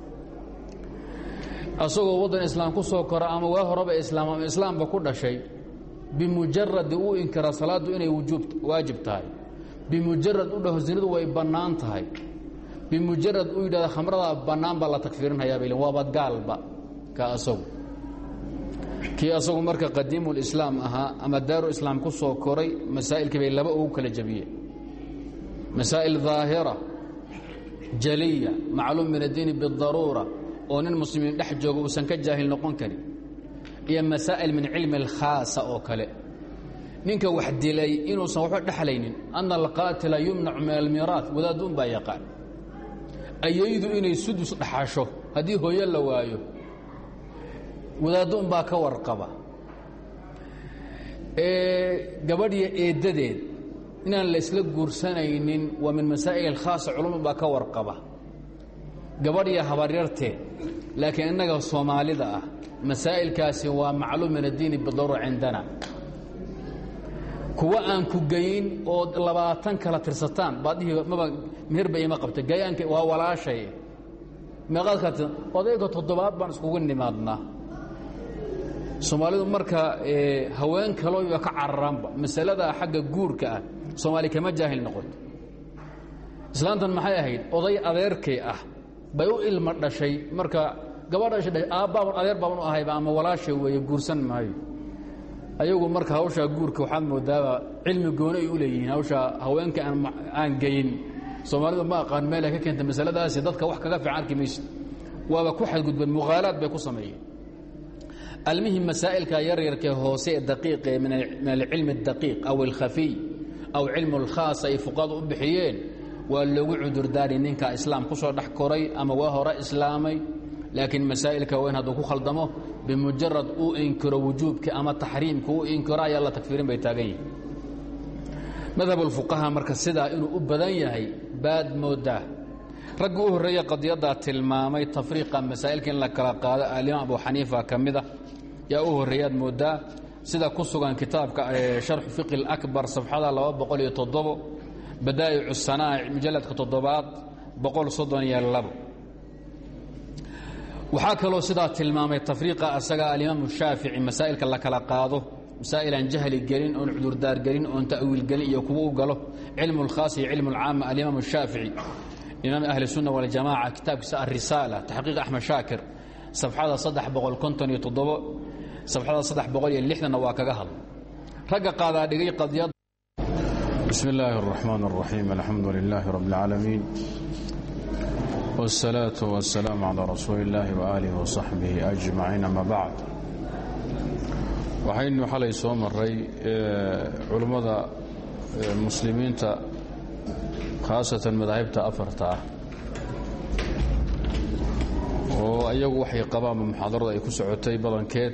asagoo waddan islaam ku soo kora ama waa horeba islaam ama islaamba ku dhashay bimujaradi uu inkira salaaddu inay waajib tahay bimujarad u dhaho zinadu way bannaan tahay bimujarad uu yidhahda khamradaa bannaan baa la takfiirinhayaa bay waaba gaalba ka asagu kii asagu marka qadiimulislaam ahaa ama daaru islaam ku soo koray masaa'ilkii bay laba ugu kala jabiyeen masaa'il daahira jaliya macluum min addiini bidaruura oo nin muslimiin dhex jooga uusan ka jaahil noqon karin iyo masaa'il min cilmi alkhaasa oo kale ninka wax dilay inuusan waxba dhexlaynin ana alqaatila yumnacu min almiiraat wadaadduun baa yaqaan ayaydu inay sudus dhaxasho haddii hooyo la waayo wadaadduun baa ka warqaba gabadhiyo eeddadeed inaan la isla guursanaynin waa min masaa'il alkhaasa culumad baa ka warqaba gabadhiyo habaryarteed laakiin innaga soomaalida ah masaa'ilkaasi waa macluum min addiini bidaruura cindana kuwa aan ku geyin oo labaatan kala tirsataan baadhihi maba meherba ima qabta gayaanka waa walaashay meeqaad kala tirsan odayga toddobaad baan iskugu nimaadnaa soomaalidu marka haween kalooba ka cararaanba masalada xagga guurka ah soomaali kama jaahil noqoto islaantan maxay ahayd oday adeerkay ah bay u ilma dhashay marka gabadha aabbaaban adeer baaban u ahayba ama walaashay weeye guursan maayo ayagu marka hawshaa guurka waxaad moodaaba cilmi gooni ay u leeyihiin hawshaa haweenka aan geyin soomaalidu ma aqaan meelay ka keenta masaladaasi dadka wax kaga fiican arki maysid waaba ku xadgudbeen muqaalaad bay ku sameeyeen almihim masaa'ilka yaryarkee hoose ee daqiiqe min alcilmi اdaqiiq aw alkhafiy aw cilmu اlkhaas ay fuqadu u bixiyeen waa loogu cudurdaari ninka islaam ku soo dhex koray ama waa hore islaamay laakiin masaa'ilka weyn hadduu ku khaldamo bimujarad uu inkiro wujuubka ama taxriimka uu inkiro ayaa la takfiirin bay taagan yihin madhab ulfuqaha marka sidaa inuu u badan yahay baad moodaa raggi u horreeya qadiyaddaa tilmaamay tafriiqa masaa'ilka in la kala qaado alimaam abu xaniifa ka mida yaa u horreeyaad moodaa sida ku sugan kitaabka sharxu fiqi اlakbar safxada laba boqol iyo toddobo badaa'icu sanaa'ic mujalladka toddobaad boqol soddon iyo labo waxaa kaloo sidaa tilmaamay tafriiqa asaga alimaamu shaafici masaa'ilka la kala qaado masaa'ilaan jahli gelin oon cudurdaar gelin oon ta'wiil gelin iyo kuwa u galo cilmu اlkhaas iyo cilmu اlcaama alimaam shaafici imaam ahli الsunna waljamaca kitaabkiisa alrisaala taxqiiq axmed shaakir safxada saddex boqol konton iyo toddobo sabxada saddex boqol iyo lixdanna waa kaga hadla ragga qaadaa dhigay qadiyad بسم الله الرحمن الرحيم الحمد لله رب العالمين والصلاة والسلام على رسول الله وآله وصحبه أجمعين أما بعد waxaynu xalay soo maray culummada muslimiinta khaasatan madaahibta afarta ah oo ayagu waxay qabaanba muxaadarada ay ku socotay badankeed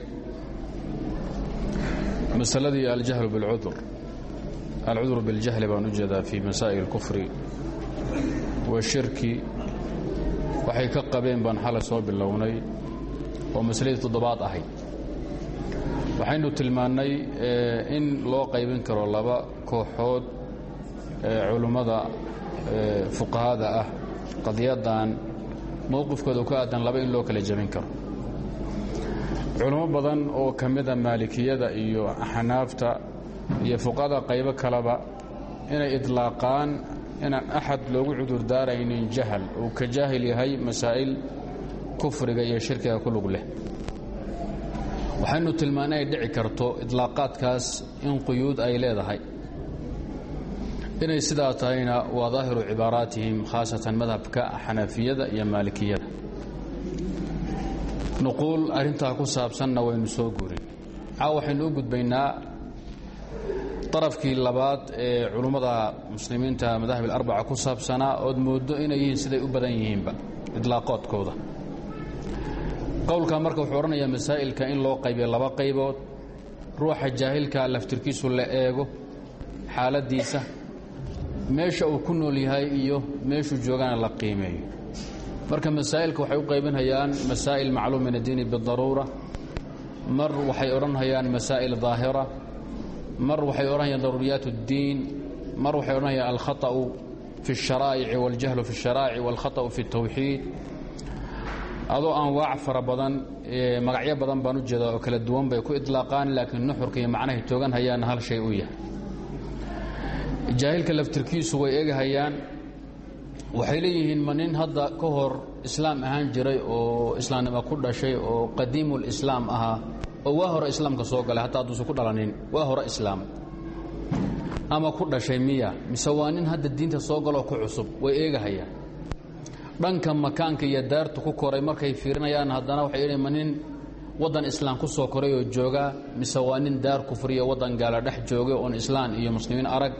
masaladii aljahlu biاlcudur alcudur biاljahli baan u jeedaa fii masaa'il اlkufri washirki waxay ka qabeen baan xalay soo bilownay oo masaladii toddobaad ahayd waxaynu tilmaannay in loo qaybin karo laba kooxood culummada fuqahada ah qadiyaddan mowqifkooda ku aadan laba in loo kala jebin karo culummo badan oo ka mida maalikiyada iyo axnaafta iyo fuqahada qaybo kaleba inay idlaaqaan inaan axad loogu cudurdaaraynin jahal uu ka jaahil yahay masaa'il kufriga iyo shirkiga ku lug leh waxaynu tilmaana ay dhici karto idlaaqaadkaas in quyuud ay leedahay inay sidaa tahayna waa daahiru cibaaraatihim khaasatan madhabka xanafiyada iyo maalikiyada nuquul arrintaa ku saabsanna waynu soo guurin caawa waxaynu u gudbaynaa darafkii labaad ee culummada muslimiinta madahib alarbaca ku saabsanaa ood mooddo inay yihiin siday u badan yihiinba idlaaqoodkooda qowlka marka wuxuu odhanayaa masaa'ilka in loo qaybiyo laba qaybood ruuxa jaahilka laftirkiisu la eego xaaladdiisa meesha uu ku nool yahay iyo meeshuu joogana la qiimeeyo marka masaa'ilka waxay u qaybinhayaan masaa'il macluum min addiini bidaruura mar waxay odhanhayaan masaa'il daahira mar waxay odhanhayaan daruuriyaat اddiin mar waxay odhanhayaan alkhaطأu fi الsharaa'ici waاljahlu fi الsharaa'ici wاlkhaطأu fi الtawxiid adoo anwaac fara badan magacyo badan baan u jeedaa oo kala duwan bay ku idlaaqaan laakiin nuxurka iyo macnahay toogan hayaanna hal shay u yahay jaahilka laftirkiisu way eegahayaan waxay leeyihiin ma nin hadda ka hor islaam ahaan jiray oo islaamnimo ku dhashay oo qadiimulislaam ahaa oo waa hore islaamka soo galay hataa hadduusan ku dhalanin waa hore islaam ama ku dhashay miya mise waa nin hadda diinta soo galoo ku cusub way eegahayaan dhanka makaanka iyo daartu ku koray markay fiirinayaan haddana waxay idhi ma nin waddan islaam ku soo koray oo joogaa mise waa nin daar kufriyo waddan gaala dhex joogay oon islaan iyo muslimiin arag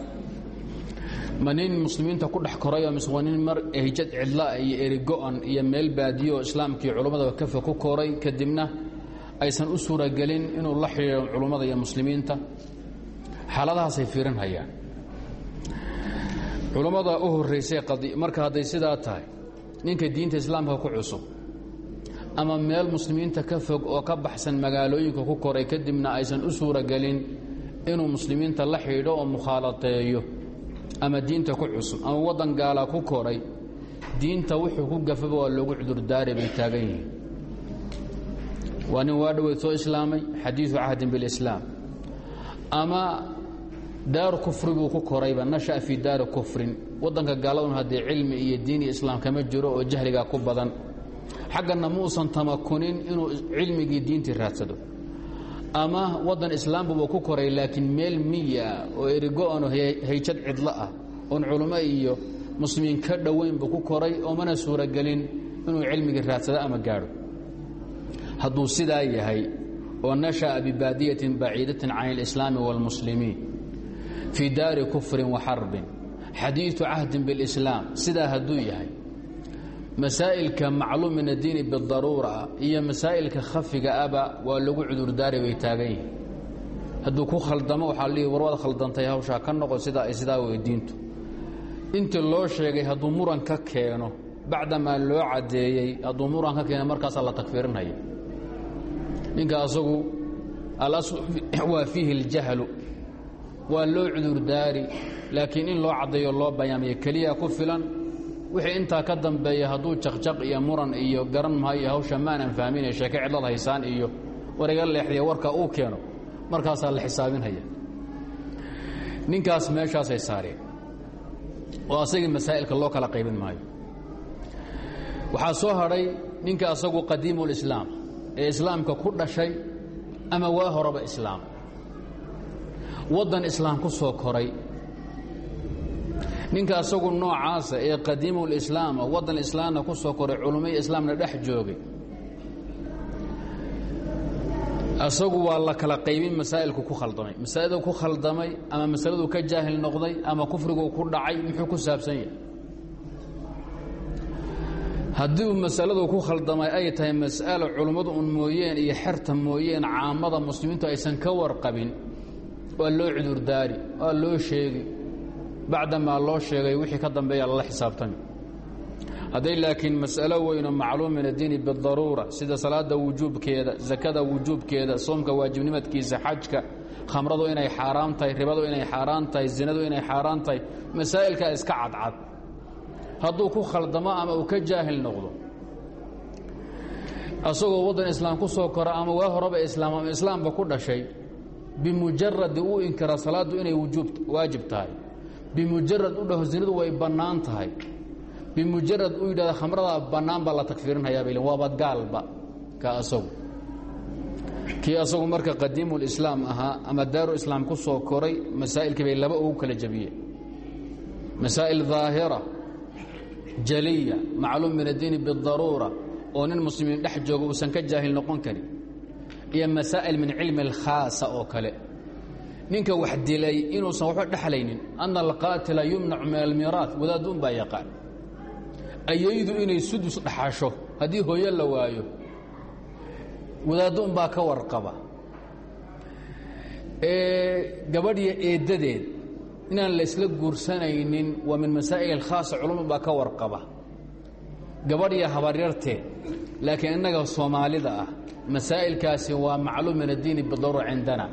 ma nin muslimiinta ku dhex korayoo mise waa nin mar ehjad cidlaa iyo erigo-an iyo meel baadiyo oo islaamkii culummada kafa ku koray kadibna aysan u suuragelin inuu la xidhiiro culummada iyo muslimiinta xaaladahaasay fiirinhayaan culummada u horraysay marka hadday sidaa tahay ninka diinta islaamka ku cusub ama meel muslimiinta ka fog oo ka baxsan magaalooyinka ku koray kadibna aysan u suuragelin inuu muslimiinta la xidho oo mukhaalateeyo ama diinta ku cusub ama waddan gaala ku koray diinta wuxuu ku gafaba waa loogu cudurdaari bay taagan yihiin waa nin waa dhoweyd soo islaamay xadiidu cahdin bilislaam ama daaru kufri buu ku korayba nasha'a fii daari kufrin waddanka gaaladun haddee cilmi iyo diin iyo islaam kama jiro oo jahligaa ku badan xagganna muusan tamakunin inuu cilmigii diintii raadsado ama waddan islaambuba ku koray laakiin meel miya oo erigo-ano hayjad cidlo ah oon culummo iyo muslimiin ka dhowaynba ku koray oo mana suuragelin inuu cilmigii raadsado ama gaadho hadduu sidaa yahay oo nasha'a bibaadiyatin baciidatin can alislaami wاlmuslimiin fii daari kufrin wa xarbin xadiidu cahdin biاlislaam sidaa hadduu yahay masaa'ilka macluum min addiini bidaruura iyo masaa'ilka khafiga aba waa lagu cudurdaari bay taagan yihiin hadduu ku khaldamo waxaa lihi warwaad khaldantay hawshaa ka noqo sidaa ay sidaa wey diintu intii loo sheegay hadduu muran ka keeno bacdamaa loo caddeeyey hadduu muran ka keeno markaasaa la takfiirinaya ninka asagu alaslu waa fiihi اljahlu waa loo cudurdaari laakiin in loo caddeeyo loo bayaamiyo keliya ku filan wixii intaa ka dambeeya hadduu jaqjaq iyo muran iyo garan maayo hawsha maanan fahminay sheeke cidlad haysaan iyo wariga leexdiya warka uu keeno markaasaa la xisaabinhaya ninkaas meeshaasay saareen oo asagii masaa'ilka loo kala qaybin maayo waxaa soo hadhay ninka asagu qadiimulislaam ee islaamka ku dhashay ama waa horeba islaam waddan islaam ku soo koray ninka asagu noocaasa ee qadiimulislaama waddan islaamna ku soo koray culummai islaamna dhex joogay asagu waa la kala qaybin masaa'ilku ku khaldamay masaa'iduu ku khaldamay ama masaladuu ka jaahil noqday ama kufriguu ku dhacay muxuu ku saabsan yahay haddii uu masaladu ku khaldamay ay tahay mas'alo culummadu un mooyeen iyo xerta mooyeen caamada muslimiintu aysan ka warqabin waa loo cudurdaari waa loo sheegi bacdamaa loo sheegay wixii ka dambeeya lala xisaabtami hadday laakiin mas'alo weynoo macluum min addiini bidaruura sida salaada wujuubkeeda sakada wujuubkeeda soomka waajibnimadkiisa xajka khamradu inay xaaraam tahay ribadu inay xaaraan tahay zinadu inay xaaraan tahay masaa'ilkaa iska cadcad hadduu ku khaldamo ama uu ka jaahil noqdo asagoo waddan islaam ku soo kora ama waa horeba islaam ama islaamba ku dhashay bimujaradi uu inkira salaaddu inay waajib tahay bimujarad u dhaho zinadu way bannaan tahay bimujarad uu yidhahda khamradaa bannaan baa la takfiirinhayaa bay waaba gaalba ka asagu kii asagu marka qadiimulislaam ahaa ama daaru islaam ku soo koray masaa'ilkii bay laba ugu kala jabiyeen masaa'il daahira jaliya macluum min addiini bidaruura oo nin muslimiin dhex jooga uusan ka jaahil noqon karin iyo masaa'il min cilmi alkhaasa oo kale ninka wax dilay inuusan waxba dhexlaynin ana alqaatila yumnacu min almiiraat wadaadduun baa yaqaan ayaydu inay sudus dhaxasho haddii hooyo la waayo wadaadduun baa ka warqaba gabadhiyo eeddadeed inaan la isla guursanaynin waa min masaa'il alkhaasa culumad baa ka warqaba gabadhiyo habaryarteed laakiin innaga soomaalida ah masaa'ilkaasi waa macluum min addiini bidaruura cindana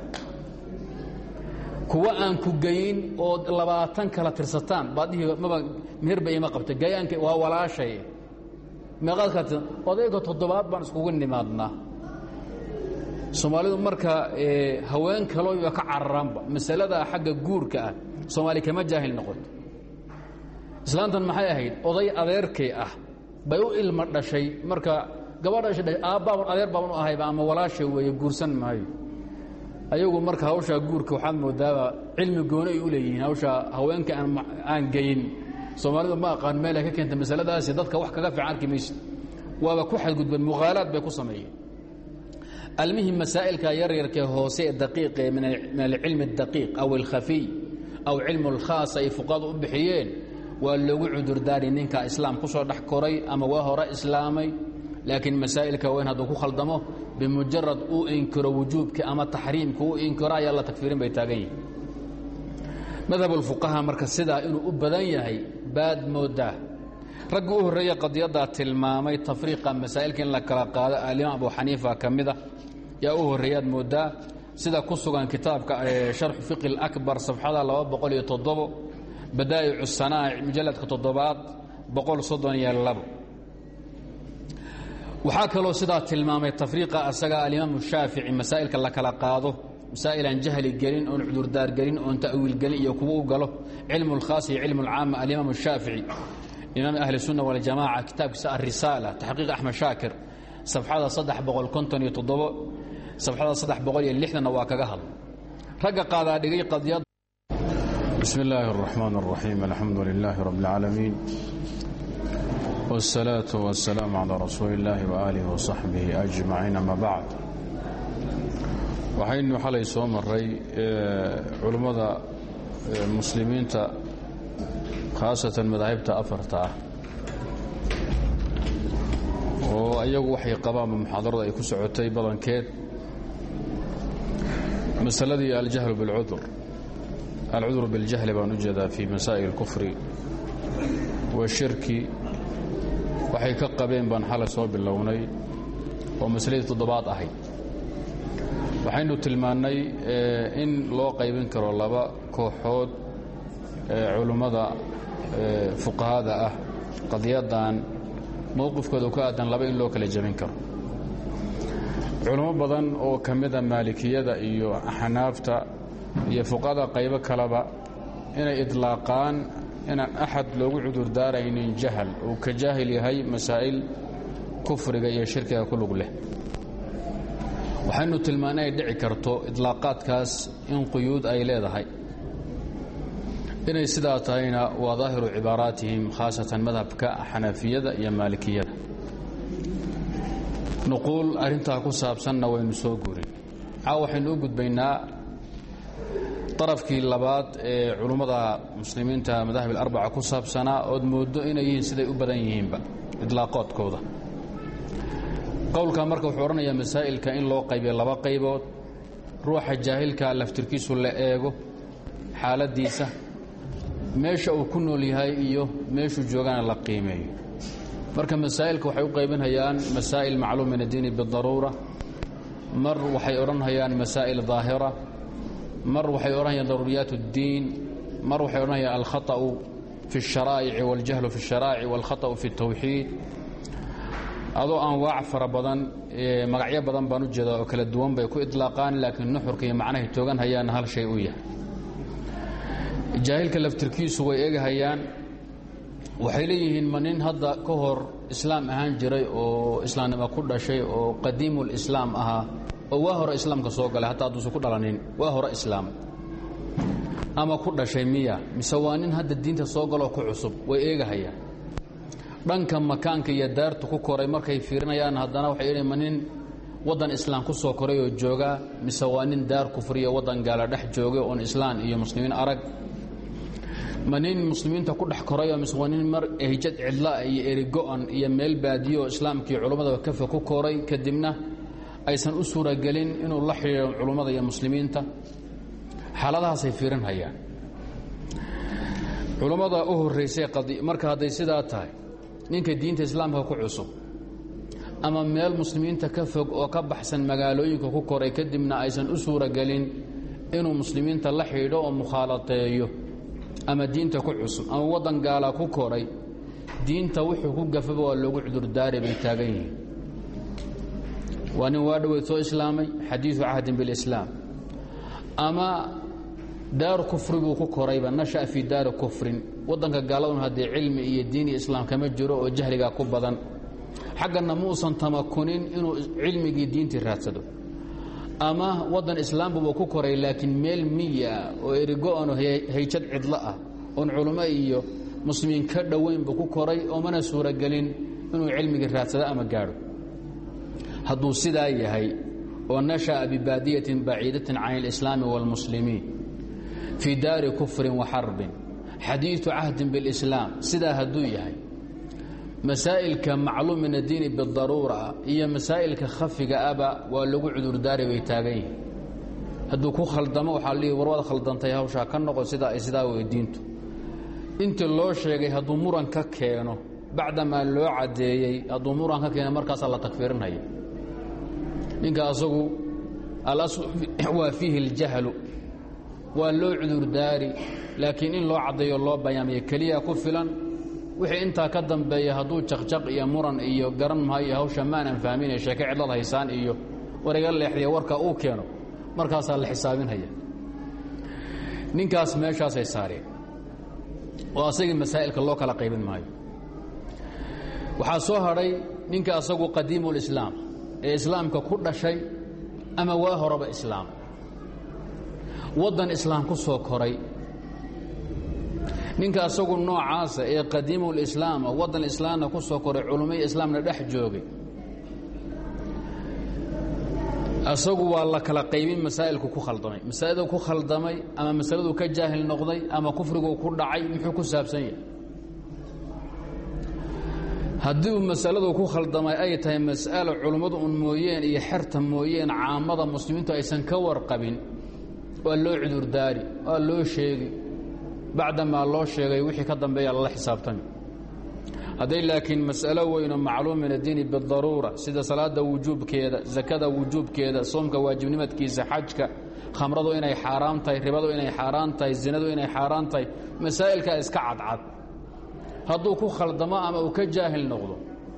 kuwa aan ku geyin oo labaatan kala tirsataan baadhihi maba meherba ima qabta gayaanka waa walaashay meeqaad kala tirsan odayga toddobaad baan iskugu nimaadnaa soomaalidu marka haween kalooba ka cararaanba masalada xagga guurka ah soomaali kama jaahil noqoto islaantan maxay ahayd oday adeerkay ah bay u ilma dhashay marka gabadha aabbaaban adeer baaban u ahayba ama walaashay weeye guursan maayo ayagu marka hawshaa guurka waxaad moodaaba cilmi gooni ay u leeyihiin hawshaa haweenka aan geyin soomaalidu ma aqaan meelay ka keenta masaladaasi dadka wax kaga fiican arki maysid waaba ku xadgudbeen muqaalaad bay ku sameeyeen almihim masaa'ilka yaryarkee hoose ee daqiiqe min alcilmi اdaqiiq aw alkhafiy aw cilmu اlkhaas ay fuqadu u bixiyeen waa loogu cudurdaari ninka islaam ku soo dhex koray ama waa hore islaamay laakiin masaa'ilka weyn hadduu ku khaldamo bimujarad uu inkiro wujuubka ama taxriimka uu inkiro ayaa la takfiirin bay taagan yihin madhab ulfuqaha marka sidaa inuu u badan yahay baad moodaa raggi u horreeya qadiyaddaa tilmaamay tafriiqa masaa'ilka in la kala qaado alimaam abu xaniifa ka mida yaa u horreeyaad moodaa sida ku sugan kitaabka sharxu fiqi اlakbar safxada laba boqol iyo toddobo badaa'icu sanaa'ic mujalladka toddobaad boqol soddon iyo labo waxaa kaloo sidaa tilmaamay tafriiqa asaga alimaamu shaafici masaa'ilka la kala qaado masaa'ilaan jahli gelin oon cudurdaar gelin oon ta'wiil gelin iyo kuwa u galo cilmu اlkhaas iyo cilmu اlcaama alimaam shaafici imaam ahli الsunna waljamaca kitaabkiisa arisaala taxqiiq axmed shaakir safxada saddex boqol konton iyo toddobo safxada saddex boqol iyo lixdanna waa kaga hadla ragga qaadaa dhigay qadiyad bismi illaahi الraxmaan الraxiim alxamdu lilaahi rabb اlcaalamiin wالsalaaةu waالsalaamu calىa rasuuli اllaahi waaalih waصaxbihi ajmaciin ama bacd waxaynu xalay soo maray culummada muslimiinta khaasatan madaahibta afarta ah oo ayagu waxay qabaanba muxaadarada ay ku socotay badankeed masaladii aljahlu biاlcudur alcudur biاljahli baan u jeedaa fii masaa'il اlkufri washirki waxay ka qabeen baan xalay soo bilownay oo masaladii toddobaad ahayd waxaynu tilmaannay in loo qaybin karo laba kooxood culummada fuqahada ah qadiyaddan mowqifkooda ku aadan laba in loo kala jebin karo culummo badan oo ka mida maalikiyada iyo xanaafta iyo fuqahada qaybo kaleba inay idlaaqaan inaan axad loogu cudurdaaraynin jahal uu ka jaahil yahay masaa'il kufriga iyo shirkiga ku lug leh waxaynu tilmaana ay dhici karto idlaaqaadkaas in quyuud ay leedahay inay sidaa tahayna waa daahiru cibaaraatihim khaasatan madhabka xanafiyada iyo maalikiyada nuquul arrintaa ku saabsanna waynu soo guurin caawa waxaynu u gudbaynaa darafkii labaad ee culummada muslimiinta madahib alarbaca ku saabsanaa ood mooddo inay yihiin siday u badan yihiinba idlaaqoodkooda qowlka marka wuxuu odhanayaa masaa'ilka in loo qaybiyo laba qaybood ruuxa jaahilka laftirkiisu la eego xaaladdiisa meesha uu ku nool yahay iyo meeshuu joogana la qiimeeyo marka masaa'ilka waxay u qaybinhayaan masaa'il macluum min addiini bidaruura mar waxay odhanhayaan masaa'il daahira mar waxay odhanayaan daruuriyaat اddiin mar waxay odhanayaan alkhaطأu fi الsharaa'ici waاljahlu fi الsharaa'ici wاlkhaطأu fi الtawxiid adoo anwaac fara badan magacyo badan baan u jeedaa oo kala duwan bay ku idlaaqaan laakiin nuxurka iyo macnahay toogan hayaanna hal shay u yahay jaahilka laftirkiisu way egahayaan waxay leeyihiin ma nin hadda ka hor islaam ahaan jiray oo islaamnimo ku dhashay oo qadiimulislaam ahaa oo waa hore islaamka soo galay hataa hadduusan ku dhalanin waa hore islaam ama ku dhashay miya mise waa nin hadda diinta soo galoo ku cusub way eegahayaan dhanka makaanka iyo daartu ku koray markay fiirinayaan haddana waxay idhi ma nin waddan islaam ku soo koray oo joogaa mise waa nin daar kufriyo waddan gaala dhex joogay oon islaan iyo muslimiin arag ma nin muslimiinta ku dhex korayoo mise waa nin mar ehjad cidlaa iyo erigo-an iyo meel baadiyo oo islaamkii culummada kafa ku koray kadibna aysan u suuragelin inuu la xidhiiro culummada iyo muslimiinta xaaladahaasay fiirinhayaan culummada u horraysay marka hadday sidaa tahay ninka diinta islaamka ku cusub ama meel muslimiinta ka fog oo ka baxsan magaalooyinka ku koray kadibna aysan u suuragelin inuu muslimiinta la xidhiidho oo mukhaalateeyo ama diinta ku cusub ama waddan gaala ku koray diinta wuxuu ku gafaba waa loogu cudurdaari bay taagan yihiin waa nin waa dhoweyd soo islaamay xadiidu cahdin bilislaam ama daaru kufri buu ku korayba nasha'a fii daari kufrin waddanka gaaladun haddee cilmi iyo diin iyo islaam kama jiro oo jahligaa ku badan xagganna muusan tamakunin inuu cilmigii diintii raadsado ama waddan islaambuba ku koray laakiin meel miya oo erigo-ano hayjad cidlo ah oon culummo iyo muslimiin ka dhoweynba ku koray oo mana suuragelin inuu cilmigii raadsado ama gaadho hadduu sidaa yahay oo nasha'a bibaadiyatin baciidatin can alislaami wاlmuslimiin fii daari kufrin wa xarbin xadiidu cahdin biاlislaam sidaa hadduu yahay masaa'ilka macluum min addiini bidaruura iyo masaa'ilka khafiga aba waa lagu cudurdaari bay taagan yihiin hadduu ku khaldamo waxaa lihi warwaad khaldantay hawshaa ka noqo sidaa ay sidaa wey diintu intii loo sheegay hadduu muran ka keeno bacdamaa loo caddeeyey hadduu muran ka keeno markaasaa la takfiirinhaya ninka asagu alaslu waa fiihi اljahlu waa loo cudurdaari laakiin in loo caddeeyo loo bayaamiyo keliya ku filan wixii intaa ka dambeeya hadduu jaqjaq iyo muran iyo garan maayo hawsha maanan fahminay sheeke cidlad haysaan iyo wariga leexdiya warka uu keeno markaasaa la xisaabinhaya ninkaas meeshaasay saareen oo asagii masaa'ilka loo kala qaybin maayo waxaa soo hadhay ninka asagu qadiimulislaam ee islaamka ku dhashay ama waa horeba islaam waddan islaam ku soo koray ninka asagu noocaasa ee qadiimulislaama waddan islaamna ku soo koray culummai islaamna dhex joogay asagu waa la kala qaybin masaa'ilku ku khaldamay masaa'ildu ku khaldamay ama masaladuu ka jaahil noqday ama kufriguu ku dhacay muxuu ku saabsan yahay haddii uu masaladu ku khaldamay ay tahay mas'alo culummadu un mooyeen iyo xerta mooyeen caamada muslimiintu aysan ka warqabin waa loo cudurdaari waa loo sheegi bacdamaa loo sheegay wixii ka dambeeya lala xisaabtami hadday laakiin mas'alo weynoo macluum min addiini bidaruura sida salaada wujuubkeeda sakada wujuubkeeda soomka waajibnimadkiisa xajka khamradu inay xaaraam tahay ribadu inay xaaraan tahay zinadu inay xaaraan tahay masaa'ilkaa iska cadcad hadduu ku khaldamo ama uu ka jaahil noqdo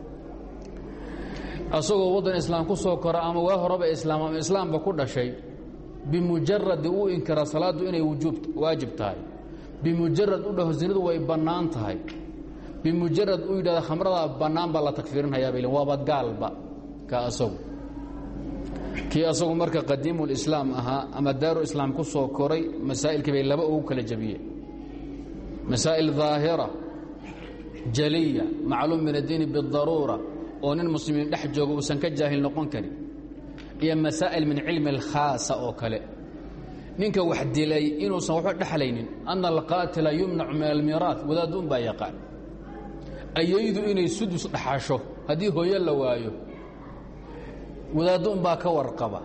asagoo waddan islaam ku soo kora ama waa horeba islaam ama islaamba ku dhashay bimujaradi uu inkira salaaddu inay waajib tahay bimujarad u dhaho zinadu way bannaan tahay bimujarad uu yidhahda khamradaa bannaan baa la takfiirinhayaa bay waaba gaalba ka asagu kii asagu marka qadiimulislaam ahaa ama daaru islaam ku soo koray masaa'ilkii bay laba ugu kala jabiyeen masaa'il daahira jaliya macluum min addiini bidaruura oo nin muslimiin dhex jooga uusan ka jaahil noqon karin iyo masaa'il min cilmi alkhaasa oo kale ninka wax dilay inuusan waxba dhexlaynin ana alqaatila yumnacu min almiiraat wadaadduun baa yaqaan ayaydu inay sudus dhaxasho haddii hooyo la waayo wadaadduun baa ka warqaba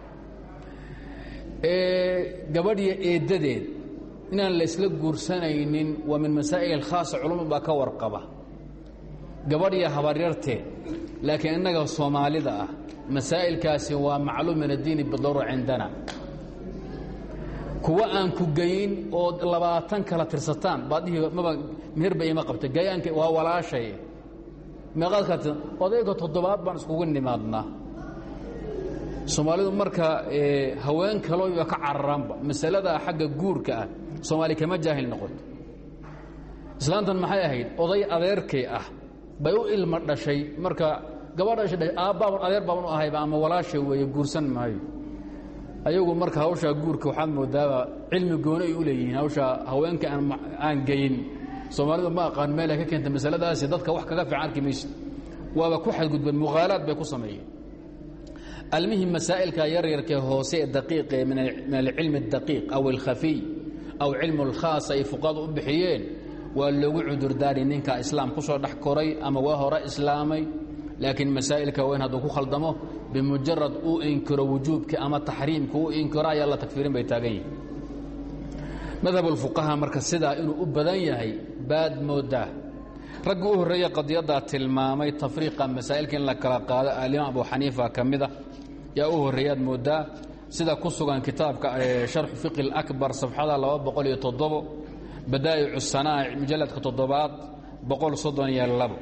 gabadhiyo eeddadeed inaan la isla guursanaynin waa min masaa'il alkhaasa culumad baa ka warqaba gabadhiyo habaryarteed laakiin innaga soomaalida ah masaa'ilkaasi waa macluum min addiini bidaruura cindana kuwa aan ku geyin oo labaatan kala tirsataan baadhihi maba meherba ima qabta gayaanka waa walaashay meeqaad kala tirsan odayga toddobaad baan iskugu nimaadnaa soomaalidu marka haween kalooba ka cararaanba masalada xagga guurka ah soomaali kama jaahil noqoto islaantan maxay ahayd oday adeerkay ah bay u ilma dhashay marka gabadha aabbaaban adeer baaban u ahayba ama walaashay weeye guursan maayo ayagu marka hawshaa guurka waxaad moodaaba cilmi gooni ay u leeyihiin hawshaa haweenka aan geyin soomaalidu ma aqaan meel ay ka keenta masaladaasi dadka wax kaga fiican arki maysid waaba ku xadgudbeen mughaalaad bay ku sameeyeen almihim masaa'ilka yaryarkee hoose ee daqiiqe min alcilmi اdaqiiq aw alkhafiy aw cilmu اlkhaas ay fuqadu u bixiyeen waa loogu cudurdaari ninka islaam ku soo dhex koray ama waa hore islaamay laakiin masaa'ilka weyn hadduu ku khaldamo bimujarad uu inkiro wujuubka ama taxriimka uu inkiro ayaa la takfiirin bay taagan yihin madhab ulfuqaha marka sidaa inuu u badan yahay baad moodaa raggi u horreeye qadiyaddaa tilmaamay tafriiqa masaa'ilka in la kala qaado alimaam abu xaniifa ka mida yaa u horreeyaad moodaa sida ku sugan kitaabka sharxu fiqi اlakbar safxada laba boqol iyo toddobo badaa'icu sanaa'ic mujalladka toddobaad boqol soddon iyo labo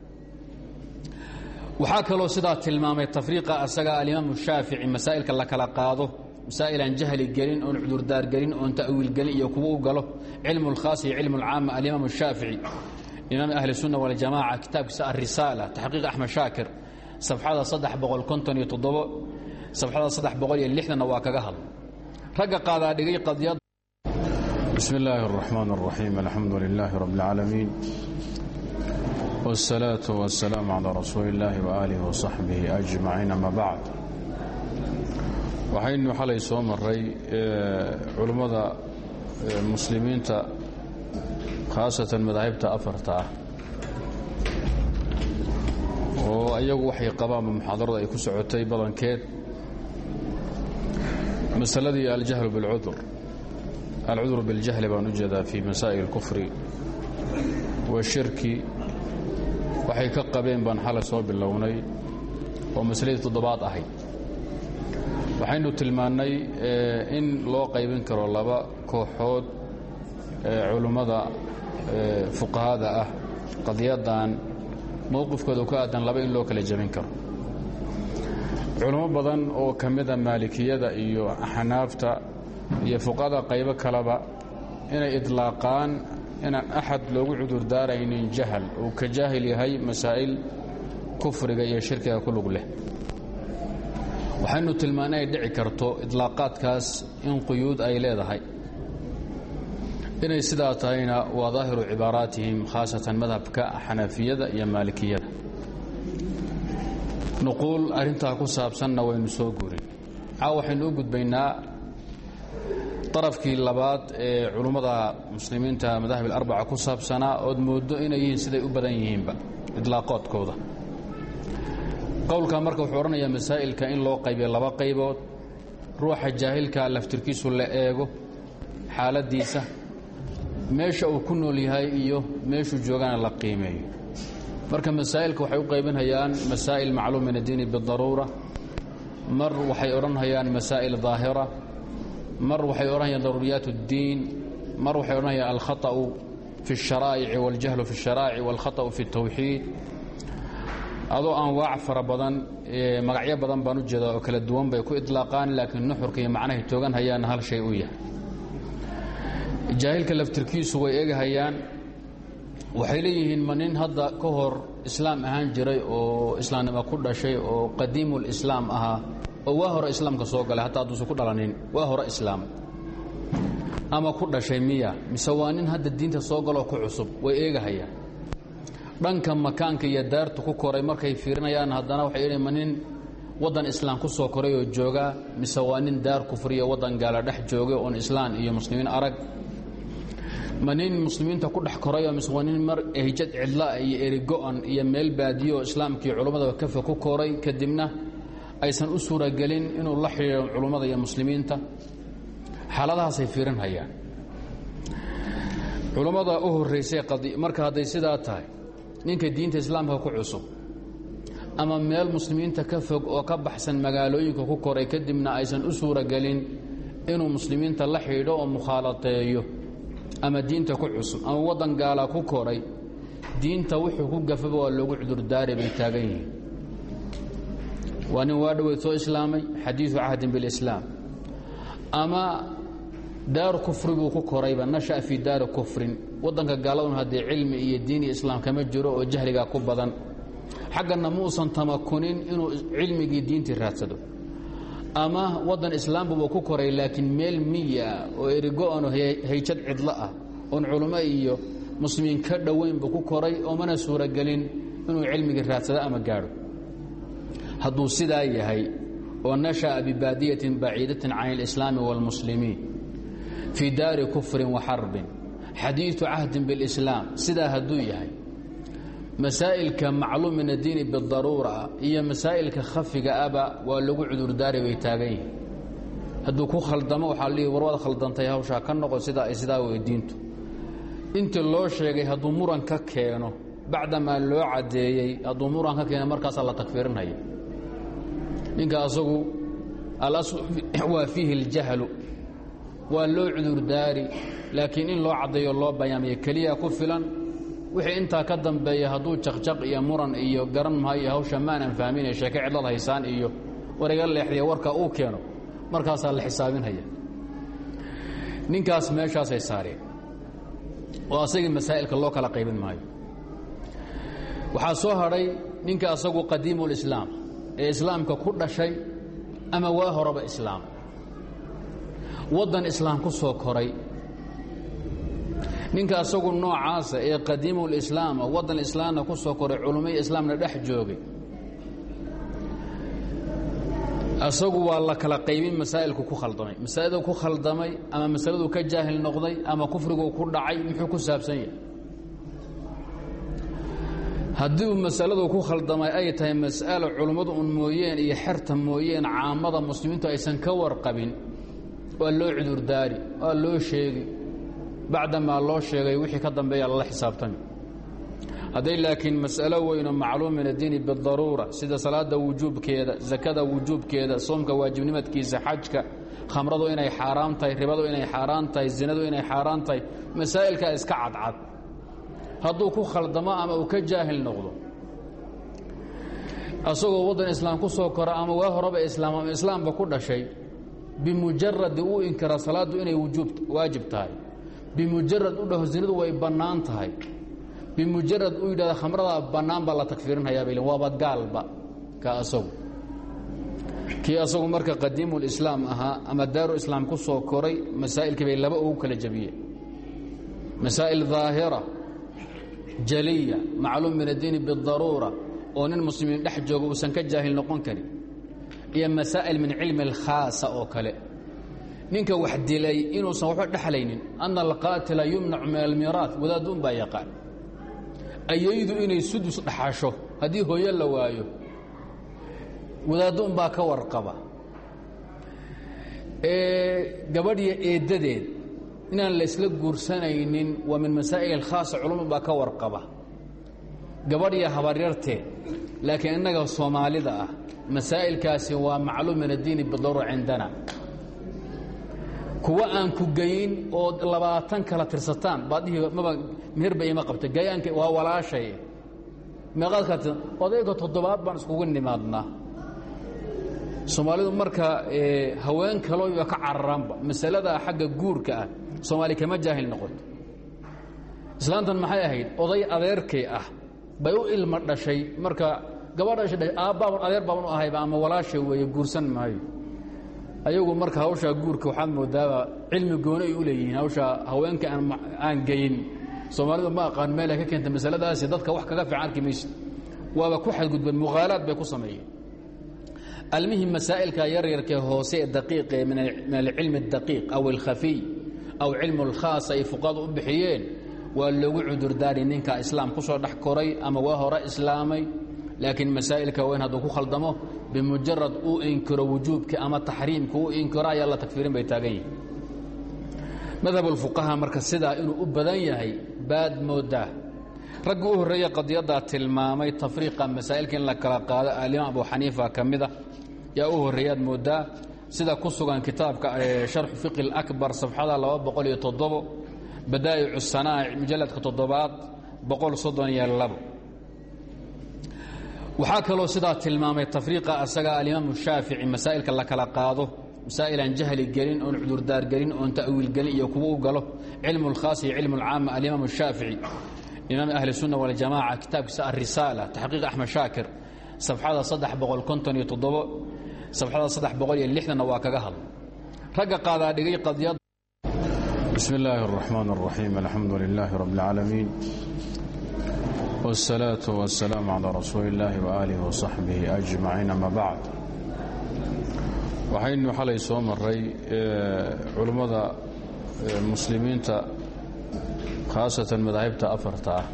waxaa kaloo sidaa tilmaamay tafriiqa asaga alimaamu shaafici masaa'ilka la kala qaado masaa'il aan jahli gelin oon cudurdaar gelin oon ta'wiil gelin iyo kuwa u galo cilmu اlkhaas iyo cilmu اlcaama alimaamu shaafici imaam ahli الsunna waljamaca kitaabkiisa arisaala taxqiiq axmed shaakir safxada saddex boqol konton iyo toddobo safxada saddex boqol iyo lixdanna waa kaga hadla ragga qaadaa dhigay qadiyad bismi illaahi الraxmaan الraxiim alxamdu lilaahi rabb اlcaalamiin wالsalaaةu waالsalaamu calىa rasuuli اllaahi waaalih waصaxbihi ajmaciin ama bacd waxaynu xalay soo maray culummada muslimiinta khaasatan madaahibta afarta ah oo ayagu waxay qabaanba muxaadarada ay ku socotay badankeed masaladii aljahlu biاlcudur alcudur biاljahli baan u jeedaa fii masaa'il اlkufri washirki waxay ka qabeen baan xalay soo bilownay oo masaladii toddobaad ahayd waxaynu tilmaannay in loo qaybin karo laba kooxood culummada fuqahada ah qadiyaddan mowqifkooda ka aadan laba in loo kala jebin karo culummo badan oo ka mida maalikiyada iyo xanaafta iyo fuqahada qaybo kaleba inay idlaaqaan inaan axad loogu cudurdaaraynin jahal uu ka jaahil yahay masaa'il kufriga iyo shirkiga ku lug leh waxaynu tilmaana ay dhici karto idlaaqaadkaas in quyuud ay leedahay inay sidaa tahayna waa daahiru cibaaraatihim khaasatan madhabka xanafiyada iyo maalikiyada nuquul arrintaa ku saabsanna waynu soo guurin caawa waxaynu u gudbaynaa darafkii labaad ee culummada muslimiinta madahib alarbaca ku saabsanaa ood mooddo inay yihiin siday u badan yihiinba idlaaqoodkooda qowlka marka wuxuu odhanayaa masaa'ilka in loo qaybiyo laba qaybood ruuxa jaahilka laftirkiisu la eego xaaladdiisa meesha uu ku nool yahay iyo meeshuu joogana la qiimeeyo marka masaa'ilka waxay u qaybinhayaan masaa'il macluum min addiini bidaruura mar waxay odhanhayaan masaa'il daahira mar waxay odhanayaan daruuriyaat اddiin mar waxay odhanayaan alkhaطأu fi الsharaa'ici waاljahlu fi الsharaa'ici wاlkhaطأu fi الtawxiid adoo anwaac fara badan magacyo badan baan u jeedaa oo kala duwan bay ku idlaaqaan laakiin nuxurka iyo macnahay toogan hayaanna hal shay u yahay jaahilka laftirkiisu way egahayaan waxay leeyihiin ma nin hadda ka hor islaam ahaan jiray oo islaamnimo ku dhashay oo qadiimulislaam ahaa oo waa hore islaamka soo galay hataa hadduusan ku dhalanin waa hore islaam ama ku dhashay miya mise waa nin hadda diinta soo galoo ku cusub way eegahayaan dhanka makaanka iyo daartu ku koray markay fiirinayaan haddana waxay idhi ma nin waddan islaam ku soo koray oo joogaa mise waa nin daar kufriya waddan gaala dhex joogay oon islaan iyo muslimiin arag ma nin muslimiinta ku dhex korayoo mise waa nin mar ehjad cidlaa iyo erigo-an iyo meel baadiyo oo islaamkii culummada kafa ku koray kadibna aysan u suuragelin inuu la xidhiiro culummada iyo muslimiinta xaaladahaasay fiirinhayaan culummada u horraysay marka hadday sidaa tahay ninka diinta islaamka ku cusub ama meel muslimiinta ka fog oo ka baxsan magaalooyinka ku koray kadibna aysan u suuragelin inuu muslimiinta la xidhiidho oo mukhaalateeyo ama diinta ku cusub ama waddan gaala ku koray diinta wuxuu ku gafaba waa loogu cudurdaari bay taagan yihiin waa nin waa dhoweyd soo islaamay xadiidu cahdin bilislaam ama daar kufri buu ku korayba nasha'a fii daari kufrin waddanka gaaladun haddii cilmi iyo diin iyo islaam kama jiro oo jahligaa ku badan xaggana muusan tamakunin inuu cilmigii diintii raadsado ama waddan islaambuba ku koray laakiin meel miya oo erigo-ano hayjad cidlo ah oon culummo iyo muslimiin ka dhoweynbu ku koray oo mana suuragelin inuu cilmigii raadsado ama gaadho hadduu sidaa yahay oo nasha'a bibaadiyatin baciidatin can alislaami wاlmuslimiin fii daari kufrin wa xarbin xadiidu cahdin biاlislaam sidaa hadduu yahay masaa'ilka macluum min addiini bidaruura iyo masaa'ilka khafiga aba waa lagu cudurdaari bay taagan yihiin hadduu ku khaldamo waxaa lihi war waad khaldantay hawshaa ka noqo sidaa ay sidaa weydiintu intii loo sheegay hadduu muran ka keeno bacdamaa loo caddeeyey hadduu muran ka keeno markaasaa la takfiirinhaya ninka asagu alaslu waa fiihi اljahlu waa loo cudurdaari laakiin in loo caddeeyo loo bayaamiyo keliya ku filan wixii intaa ka dambeeya hadduu jaqjaq iyo muran iyo garan maayo hawsha maanan fahminay sheeke cidlad haysaan iyo wariga leexdiya warka uu keeno markaasaa la xisaabinhaya ninkaas meeshaasay saareen oo asagii masaa'ilka loo kala qaybin maayo waxaa soo hadhay ninka asagu qadiimulislaam ee islaamka ku dhashay ama waa horeba islaam waddan islaam ku soo koray ninka asagu noocaasa ee qadiimulislaama waddan islaamna ku soo koray culummai islaamna dhex joogay asagu waa la kala qaybin masaa'ilku ku khaldamay masaa'ildu ku khaldamay ama masaladuu ka jaahil noqday ama kufriguu ku dhacay muxuu ku saabsan yahay haddii uu masaladu ku khaldamay ay tahay mas'alo culummadu un mooyeen iyo xerta mooyeen caamada muslimiintu aysan ka warqabin waa loo cudurdaari waa loo sheegi bacdamaa loo sheegay wixii ka dambeeya lala xisaabtami hadday laakiin mas'alo weynoo macluum min addiini bidaruura sida salaada wujuubkeeda sakada wujuubkeeda soomka waajibnimadkiisa xajka khamradu inay xaaraam tahay ribadu inay xaaraan tahay zinadu inay xaaraan tahay masaa'ilkaa iska cadcad hadduu ku khaldamo ama uu ka jaahil noqdo asagoo waddan islaam ku soo kora ama waa horeba islaam ama islaamba ku dhashay bimujaradi uu inkira salaaddu inay waajib tahay bimujarad u dhaho zinadu way bannaan tahay bimujarad uu yidhahda khamradaa bannaan baa la takfiirinhayaa bay waaba gaalba ka asagu kii asagu marka qadiimulislaam ahaa ama daaru islaam ku soo koray masaa'ilkii bay laba ugu kala jabiyeen masaa'il daahira jaliya macluum min addiini bidaruura oo nin muslimiin dhex jooga uusan ka jaahil noqon karin iyo masaa'il min cilmi alkhaasa oo kale ninka wax dilay inuusan waxba dhexlaynin ana alqaatila yumnacu min almiiraat wadaadduun baa yaqaan ayaydu inay sudus dhaxasho haddii hooyo la waayo wadaadduun baa ka warqaba gabadhiyo eeddadeed inaan laysla guursanaynin waa min masaa'il alkhaasa culumad baa ka warqaba gabadhiyo habaryarteed laakiin innaga soomaalida ah masaa'ilkaasi waa macluum min addiini bidaruura cindana kuwa aan ku geyin oo labaatan kala tirsataan baadhihi maba meherba ima qabta gayaanka waa walaashay meeqaad kala tirsan odayga toddobaad baan iskugu nimaadnaa soomaalidu marka haween kalooba ka cararaanba masalada xagga guurka ah soomaali kama jaahil noqoto islaantan maxay ahayd oday adeerkay ah bay u ilma dhashay marka gabadha aabbaaban adeer baaban u ahayba ama walaasha weeye guursan maayo ayagu marka hawshaa guurka waxaad moodaaba cilmi gooni ay u leeyihiin hawshaa haweenka aan geyin soomaalidu ma aqaan meel ay ka keenta masaladaasi dadka wax kaga fiican arki maysid waaba ku xadgudbeen mughaalaad bay ku sameeyeen almihim masaa'ilka yaryarkee hoose ee daqiiqe min alcilmi اdaqiiq aw alkhafiy aw cilmu اlkhaas ay fuqadu u bixiyeen waa loogu cudurdaari ninka islaam ku soo dhex koray ama waa hore islaamay laakiin masaa'ilka weyn hadduu ku khaldamo bimujarad uu inkiro wujuubka ama taxriimka uu inkiro ayaa la takfiirin bay taagan yihin madhab ulfuqaha marka sidaa inuu u badan yahay baad moodaa raggi u horreeye qadiyaddaa tilmaamay tafriiqa masaa'ilka in la kala qaado alimaam abu xaniifa ka mida yaa u horreeyaad moodaa sida ku sugan kitaabka sharxu fiqi اlakbar safxada laba boqol iyo toddobo badaa'icu sanaa'ic mujalladka toddobaad boqol soddon iyo labo waxaa kaloo sidaa tilmaamay tafriiqa asaga alimaamu shaafici masaa'ilka la kala qaado masaa'il aan jahli gelin oon cudurdaar gelin oon ta'wiil gelin iyo kuwa u galo cilmu اlkhaas iyo cilmu اlcaama alimaamu shaafici imaam ahli الsunna waljamaca kitaabkiisa arisaala taxqiiq axmed shaakir safxada saddex boqol konton iyo toddobo safxada saddex boqol iyo lixdanna waa kaga hadla ragga qaadaa dhigay qadiyad bismi illaahi الraxmaan الraxiim alxamdu lilaahi rabb اlcaalamiin wالsalaaةu waالsalaamu calىa rasuuli اllaahi waaalih waصaxbihi ajmaciin ama bacd waxaynu xalay soo maray culummada muslimiinta khaasatan madaahibta afarta ah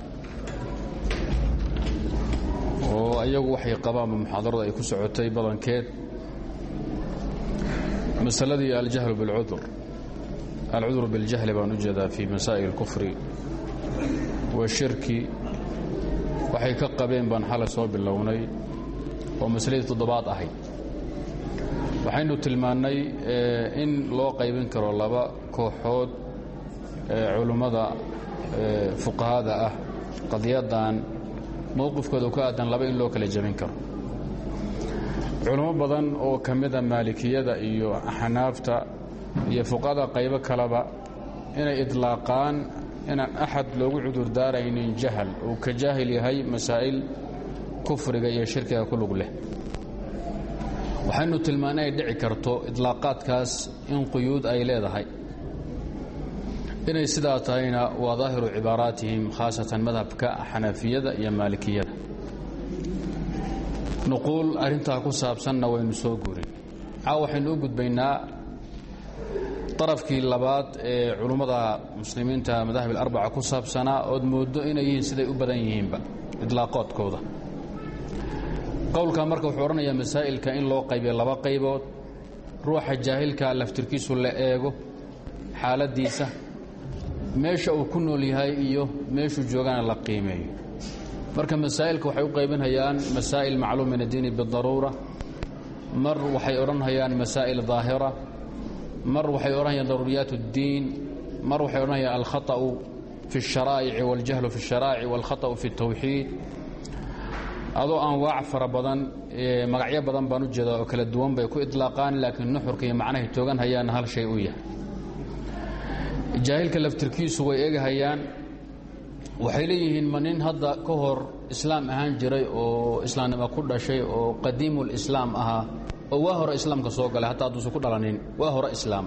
oo ayagu waxay qabaanba muxaadarada ay ku socotay badankeed masaladii aljahlu biاlcudur alcudur biاljahli baan u jeedaa fii masaa'il اlkufri washirki waxay ka qabeen baan xalay soo bilownay oo masaladii toddobaad ahayd waxaynu tilmaannay in loo qaybin karo laba kooxood culummada fuqahada ah qadiyaddan mowqifkooda ka aadan laba in loo kala jebin karo culummo badan oo ka mida maalikiyada iyo xanaafta iyo fuqahada qaybo kaleba inay idlaaqaan inaan axad loogu cudurdaaraynin jahal uu ka jaahil yahay masaa'il kufriga iyo shirkiga ku lug leh waxaynu tilmaana ay dhici karto idlaaqaadkaas in quyuud ay leedahay inay sidaa tahayna waa daahiru cibaaraatihim khaasatan madhabka xanafiyada iyo maalikiyada nuquul arrintaa ku saabsanna waynu soo gurin caaw waxaynu u gudbaynaa darafkii labaad ee culummada muslimiinta madahib alarbaca ku saabsanaa ood mooddo inay yihiin siday u badan yihiinba idlaaqoodkooda qowlka marka wuxuu odhanayaa masaa'ilka in loo qaybiyo laba qaybood ruuxa jaahilka laftirkiisu la eego xaaladdiisa meesha uu ku nool yahay iyo meeshuu joogana la qiimeeyo marka masaa'ilka waxay u qaybinhayaan masaa'il macluum min addiini bidaruura mar waxay odhanhayaan masaa'il daahira mar waxay odhanayaan daruuriyaat اddiin mar waxay odhanayaan alkhaطأu fi الsharaa'ici waاljahlu fi الsharaa'ici wاlkhaطأu fi الtawxiid adoo anwaac fara badan magacyo badan baan u jeedaa oo kala duwan bay ku idlaaqaan laakiin nuxurka iyo macnahay toogan hayaanna hal shay u yahay jaahilka laftirkiisu way egahayaan waxay leeyihiin ma nin hadda ka hor islaam ahaan jiray oo islaamnimo ku dhashay oo qadiimulislaam ahaa oo waa hore islaamka soo galay hataa hadduusan ku dhalanin waa hore islaam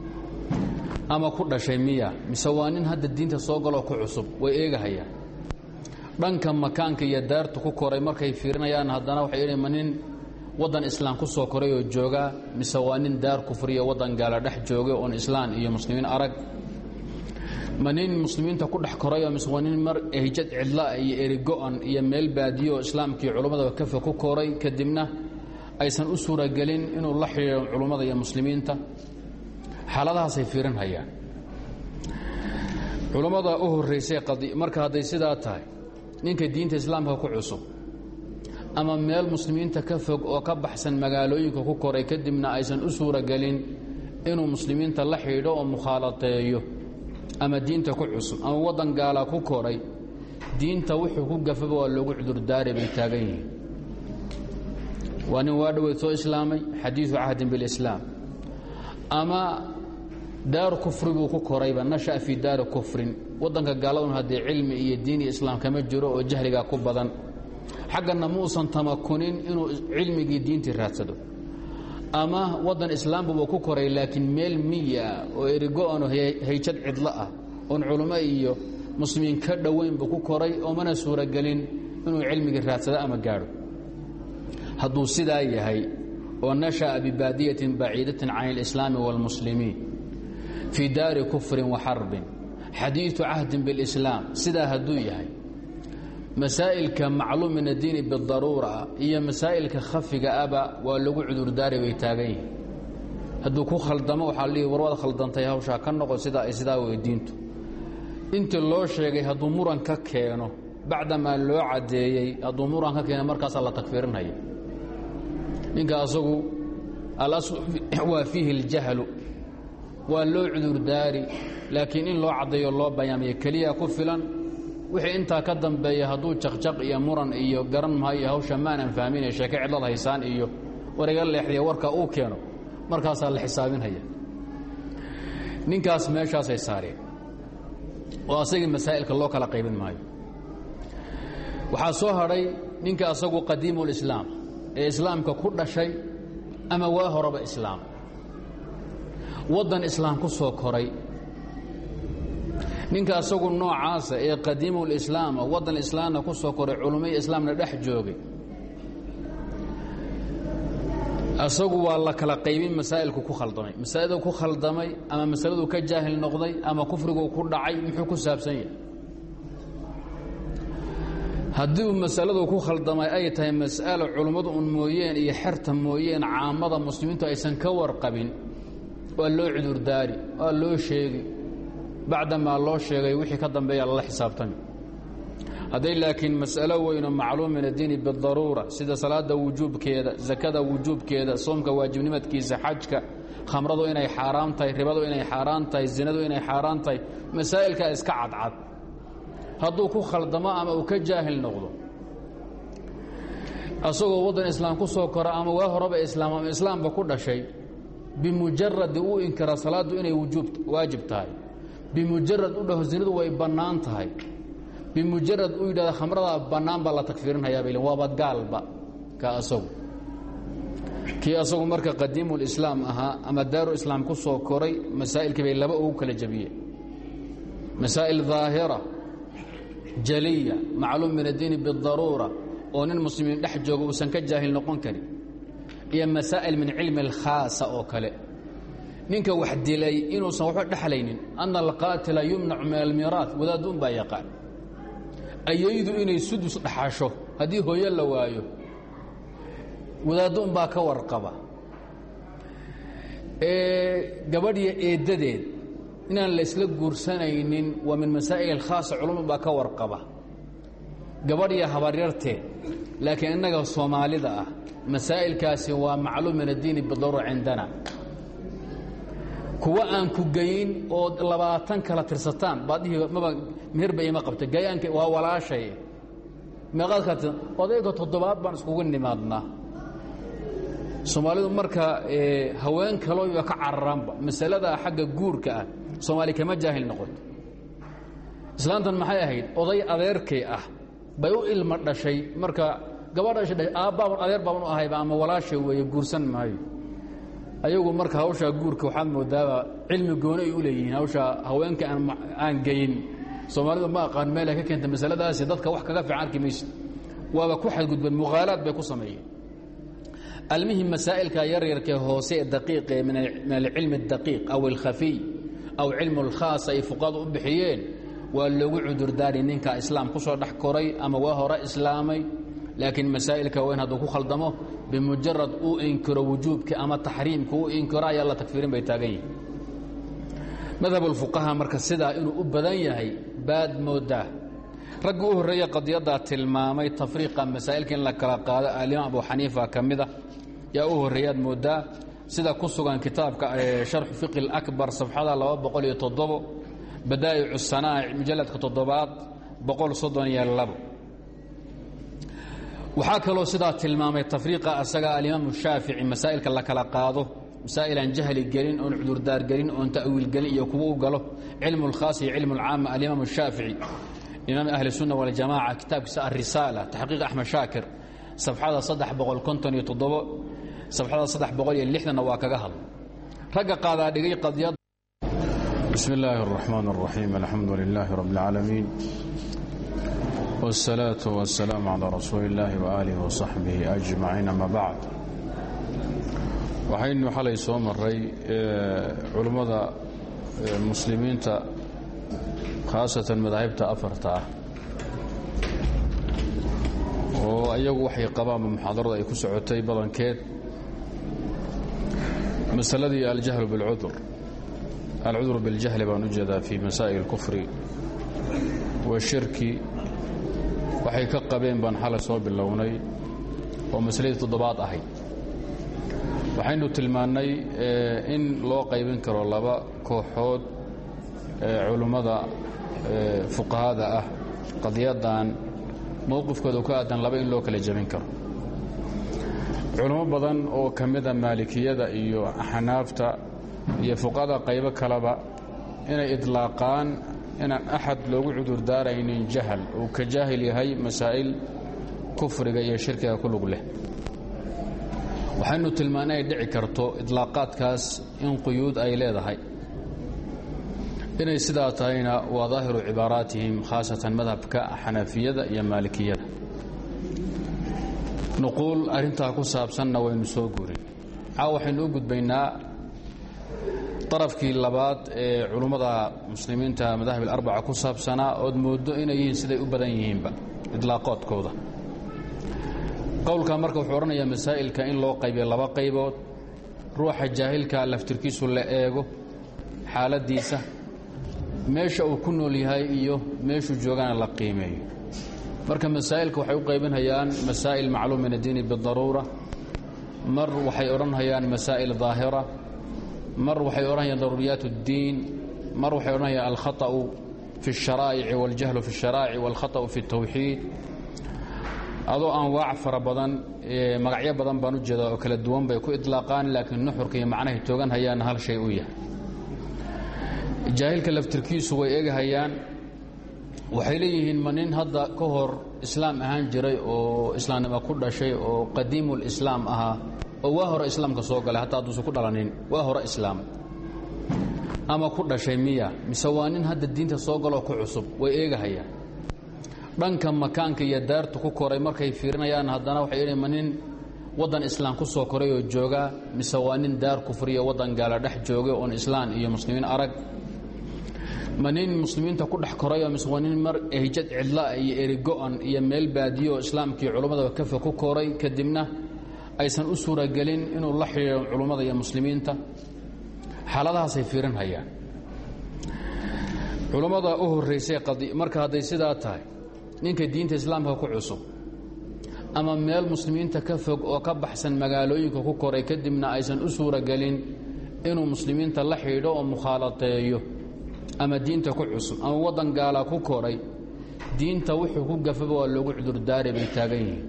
ama ku dhashay miya mise waa nin hadda diinta soo galoo ku cusub way eegahayaan dhanka makaanka iyo daartu ku koray markay fiirinayaan haddana waxay idhi ma nin waddan islaam ku soo koray oo joogaa mise waa nin daar kufriyo waddan gaala dhex joogay oon islaan iyo muslimiin arag ma nin muslimiinta ku dhex korayoo mise waa nin mar ehjad cidlaa iyo erigo-an iyo meel baadiyo islaamkii culummada kafa ku koray kadibna aysan u suuragelin inuu la xidhiiro culummada iyo muslimiinta xaaladahaasay fiirinhayaan culummada u horraysay marka hadday sidaa tahay ninka diinta islaamka ku cusub ama meel muslimiinta ka fog oo ka baxsan magaalooyinka ku koray kadibna aysan u suuragelin inuu muslimiinta la xidhiidho oo mukhaalateeyo ama diinta ku cusub ama waddan gaala ku koray diinta wuxuu ku gafaba waa loogu cudurdaari bay taagan yihiin waa nin waa dhoweyd soo islaamay xadiidu cahdin bilislaam ama daar kufri buu ku korayba nasha'a fii daari kufrin waddanka gaaladun haddii cilmi iyo diin iyo islaam kama jiro oo jahligaa ku badan xaggana muusan tamakunin inuu cilmigii diintii raadsado ama waddan islaambuba ku koray laakiin meel miya oo erigo-ano hayjad cidlo ah oon culummo iyo muslimiin ka dhowaynba ku koray oo mana suuragelin inuu cilmigii raadsado ama gaadho hadduu sidaa yahay oo nasha'a bibaadiyatin baciidatin can اlislaami wاlmuslimiin fii daari kufrin wa xarbin xadiiثu cahdin biاlislaam sidaa hadduu yahay masaa'ilka macluum min addiini bidaruura iyo masaa'ilka khafiga aba waa lagu cudurdaari bay taagan yihin hadduu ku khaldamo waxaa lihi war waad khaldantay hawshaa ka noqo sidaa ay sidaa weydiintu intii loo sheegay hadduu muran ka keeno bacdamaa loo caddeeyey hadduu muran ka keeno markaasaa la takfiirinaya ninka asagu alaslu waa fiihi اljahlu waa loo cudurdaari laakiin in loo caddeeyo loo bayaamiyo keliya ku filan wixii intaa ka dambeeya hadduu jaqjaq iyo muran iyo garan maayo hawsha maanan fahminay sheeke cidlad haysaan iyo war iga leexdiya warka uu keeno markaasaa la xisaabinhaya ninkaas meeshaasay saareen oo asagii masaa'ilka loo kala qaybin maayo waxaa soo hadhay ninka asagu qadiimulislaam ee islaamka ku dhashay ama waa horeba islaam waddan islaam ku soo koray ninka asagu noocaasa ee qadiimulislaama waddan islaamna ku soo koray culummai islaamna dhex joogay asagu waa la kala qaybin masaa'ilku ku khaldamay masaa'ildu ku khaldamay ama masaladu ka jaahil noqday ama kufrigu ku dhacay muxuu ku saabsan yahay haddii masaladu ku khaldamay ay tahay mas'alo culummadu un mooyeen iyo xerta mooyeen caamada muslimiintu aysan ka warqabin waa loo cudurdaari waa loo sheegi bacdamaa loo sheegay wixii ka dambeeya lala xisaabtami hadday laakiin mas'alo weynoo macluum min addiini bidaruura sida salaada wujuubkeeda sakada wujuubkeeda soomka waajibnimadkiisa xajka khamradu inay xaaraam tahay ribadu inay xaaraan tahay zinadu inay xaaraan tahay masaa'ilkaa iska cadcad hadduu ku khaldamo ama uu ka jaahil noqdo asagoo waddan islaam ku soo kora ama waa horeba islaam ama islaamba ku dhashay bimujaradi uu inkira salaaddu inay waajib tahay bimujarad u dhaho zinadu way bannaan tahay bimujarad uu yidhahda khamradaa bannaan baa la takfiirinhayaa bay waaba gaalba ka asagu kii asagu marka qadiimulislaam ahaa ama daaru islaam ku soo koray masaa'ilkii bay laba ugu kala jabiyeen masaa'il daahira jaliya macluum min addiini bidaruura oo nin muslimiin dhex jooga uusan ka jaahil noqon karin iyo masaa'il min cilmi alkhaasa oo kale ninka wax dilay inuusan waxba dhexlaynin ana alqaatila yumnacu min almiiraat wadaadduun baa yaqaan ayaydu inay sudus dhaxasho haddii hooyo la waayo wadaadduun baa ka warqaba gabadhiyo eeddadeed inaan laysla guursanaynin waa min masaa'il alkhaasa culumad baa ka warqaba gabadhiyo habaryarteed laakiin innaga soomaalida ah masaa'ilkaasi waa macluum min addiini bidaruura cindana kuwa aan ku geyin oo labaatan kala tirsataan baad dhihi maba meherba ima qabta gayaanka waa walaashay meeqaad kala tirsan odayga toddobaad baan iskugu nimaadnaa soomaalidu marka haween kalooba ka cararaanba masalada xagga guurka ah soomaali kama jaahil noqoto islaantan maxay ahayd oday adeerkay ah bay u ilma dhashay marka gabadha dhashay aabbaaban adeer baaban u ahayba ama walaashay weeye guursan maayo ayagu marka hawshaa guurka waxaad moodaaba cilmi gooni ay u leeyihiin hawshaa haweenka aan geyin soomaalidu ma aqaan meel ay ka keenta masaladaasi dadka wax kaga fiican arki maysid waaba ku xadgudbeen mughaalaad bay ku sameeyeen almihim masaa'ilka yaryarkee hoose ee daqiiqe min alcilmi اdaqiiq aw alkhafiy aw cilmu اlkhaas ay fuqadu u bixiyeen waa loogu cudurdaari ninka islaam ku soo dhex koray ama waa hore islaamay laakiin masaa'ilka weyn hadduu ku khaldamo bimujarad uu inkiro wujuubka ama taxriimka uu inkiro ayaa la takfiirin bay taagan yihin madhab ulfuqaha marka sidaa inuu u badan yahay baad moodaa raggi u horreeya qadiyaddaa tilmaamay tafriiqa masaa'ilka in la kala qaado alimaam abu xaniifa ka mida yaa u horreeyaad moodaa sida ku sugan kitaabka sharxu fiqi اlakbar safxada laba boqol iyo toddobo badaa'icu sanaa'ic mujalladka toddobaad boqol soddon iyo labo waxaa kaloo sidaa tilmaamay tafriiqa asaga alimaamu shaafici masaa'ilka la kala qaado masaa'il aan jahli gelin oon cudurdaar gelin oon ta'wiil gelin iyo kuwa u galo cilmu اlkhaas iyo cilmu اlcaama alimaamu shaafici imaam ahli الsunna waljamaca kitaabkiisa alrisaala taxqiiq axmed shaakir safxada safxada waa kaga hadla ragga qaadaa dhigay qadiyad bismi illaahi الرaxmaan الraxiim alxamdu lilaahi rab اlcaalamiin wالsalaaةu waالsalaamu calىa rasuuli اllahi waaalih waصaxbihi ajmaciin ama bacd waxaynu xalay soo maray culummada muslimiinta khaasatan madaahibta afarta ah oo ayagu waxay qabaanba muxaadarada ay ku socotay badankeed masaladii aljahlu biاlcudur alcudur biاljahli baan u jeedaa fii masaa'il اlkufri washirki waxay ka qabeen baan xalay soo bilownay oo masaladii toddobaad ahayd waxaynu tilmaannay in loo qaybin karo laba kooxood culummada fuqahada ah qadiyadan mowqifkooda ka aadan laba in loo kala jebin karo culummo badan oo ka mida maalikiyada iyo xanaafta iyo fuqahada qaybo kaleba inay idlaaqaan inaan axad loogu cudurdaaraynin jahal uu ka jaahil yahay masaa'il kufriga iyo shirkiga ku lug leh waxaynu tilmaannay ay dhici karto idlaaqaadkaas in quyuud ay leedahay inay sidaa tahayna waa daahiru cibaaraatihim khaasatan madhabka xanafiyada iyo maalikiyada nuquul arrintaa ku saabsanna waynu soo guurin caaw waxaynu u gudbaynaa darafkii labaad ee culummada muslimiinta madahib alarbaca ku saabsanaa ood mooddo inay yihiin siday u badan yihiinba idlaaqoodkooda qowlka marka wuxuu odhanayaa masaa'ilka in loo qaybiyo laba qaybood ruuxa jaahilka laftirkiisu la eego xaaladdiisa meesha uu ku nool yahay iyo meeshuu joogana la qiimeeyo marka masaa'ilka waxay u qaybinhayaan masaa'il macluum min addiini bidaruura mar waxay odhanhayaan masaa'il daahira mar waxay odhanayaan daruuriyaat اddiin mar waxay odhanayaan alkhaطأu fi الsharaa'ici waاljahlu fi الsharaa'ici wاlkhaطأu fi الtawxiid adoo anwaac fara badan magacyo badan baan u jeedaa oo kala duwan bay ku idlaaqaan laakiin nuxurka iyo macnahay toogan hayaanna hal shay u yahay jaahilka laftirkiisu way egahayaan waxay leeyihiin ma nin hadda ka hor islaam ahaan jiray oo islaamnimo ku dhashay oo qadiimulislaam ahaa oo waa hore islaamka soo galay hataa hadduusan ku dhalanin waa hore islaam ama ku dhashay miya mise waa nin hadda diinta soo galoo ku cusub way eegahayaan dhanka makaanka iyo daartu ku koray markay fiirinayaan haddana waxay idhi ma nin waddan islaam ku soo koray oo joogaa mise waa nin daar kufriya waddan gaala dhex joogay oon islaan iyo muslimiin arag ma nin muslimiinta ku dhex korayoo mise waa nin mar ehjad cidlaa iyo erigo-an iyo meel baadiyo islaamkii culummada kafa ku koray kadibna aysan u suuragelin inuu la xidhiidho culummada iyo muslimiinta xaaladahaasay fiirinhayaan culummada u horraysay marka hadday sidaa tahay ninka diinta islaamka ku cusub ama meel muslimiinta ka fog oo ka baxsan magaalooyinka ku koray kadibna aysan u suuragelin inuu muslimiinta la xidhiidho oo mukhaalateeyo ama diinta ku cusub ama waddan gaala ku koray diinta wuxuu ku gafaba waa loogu cudurdaari bay taagan yihiin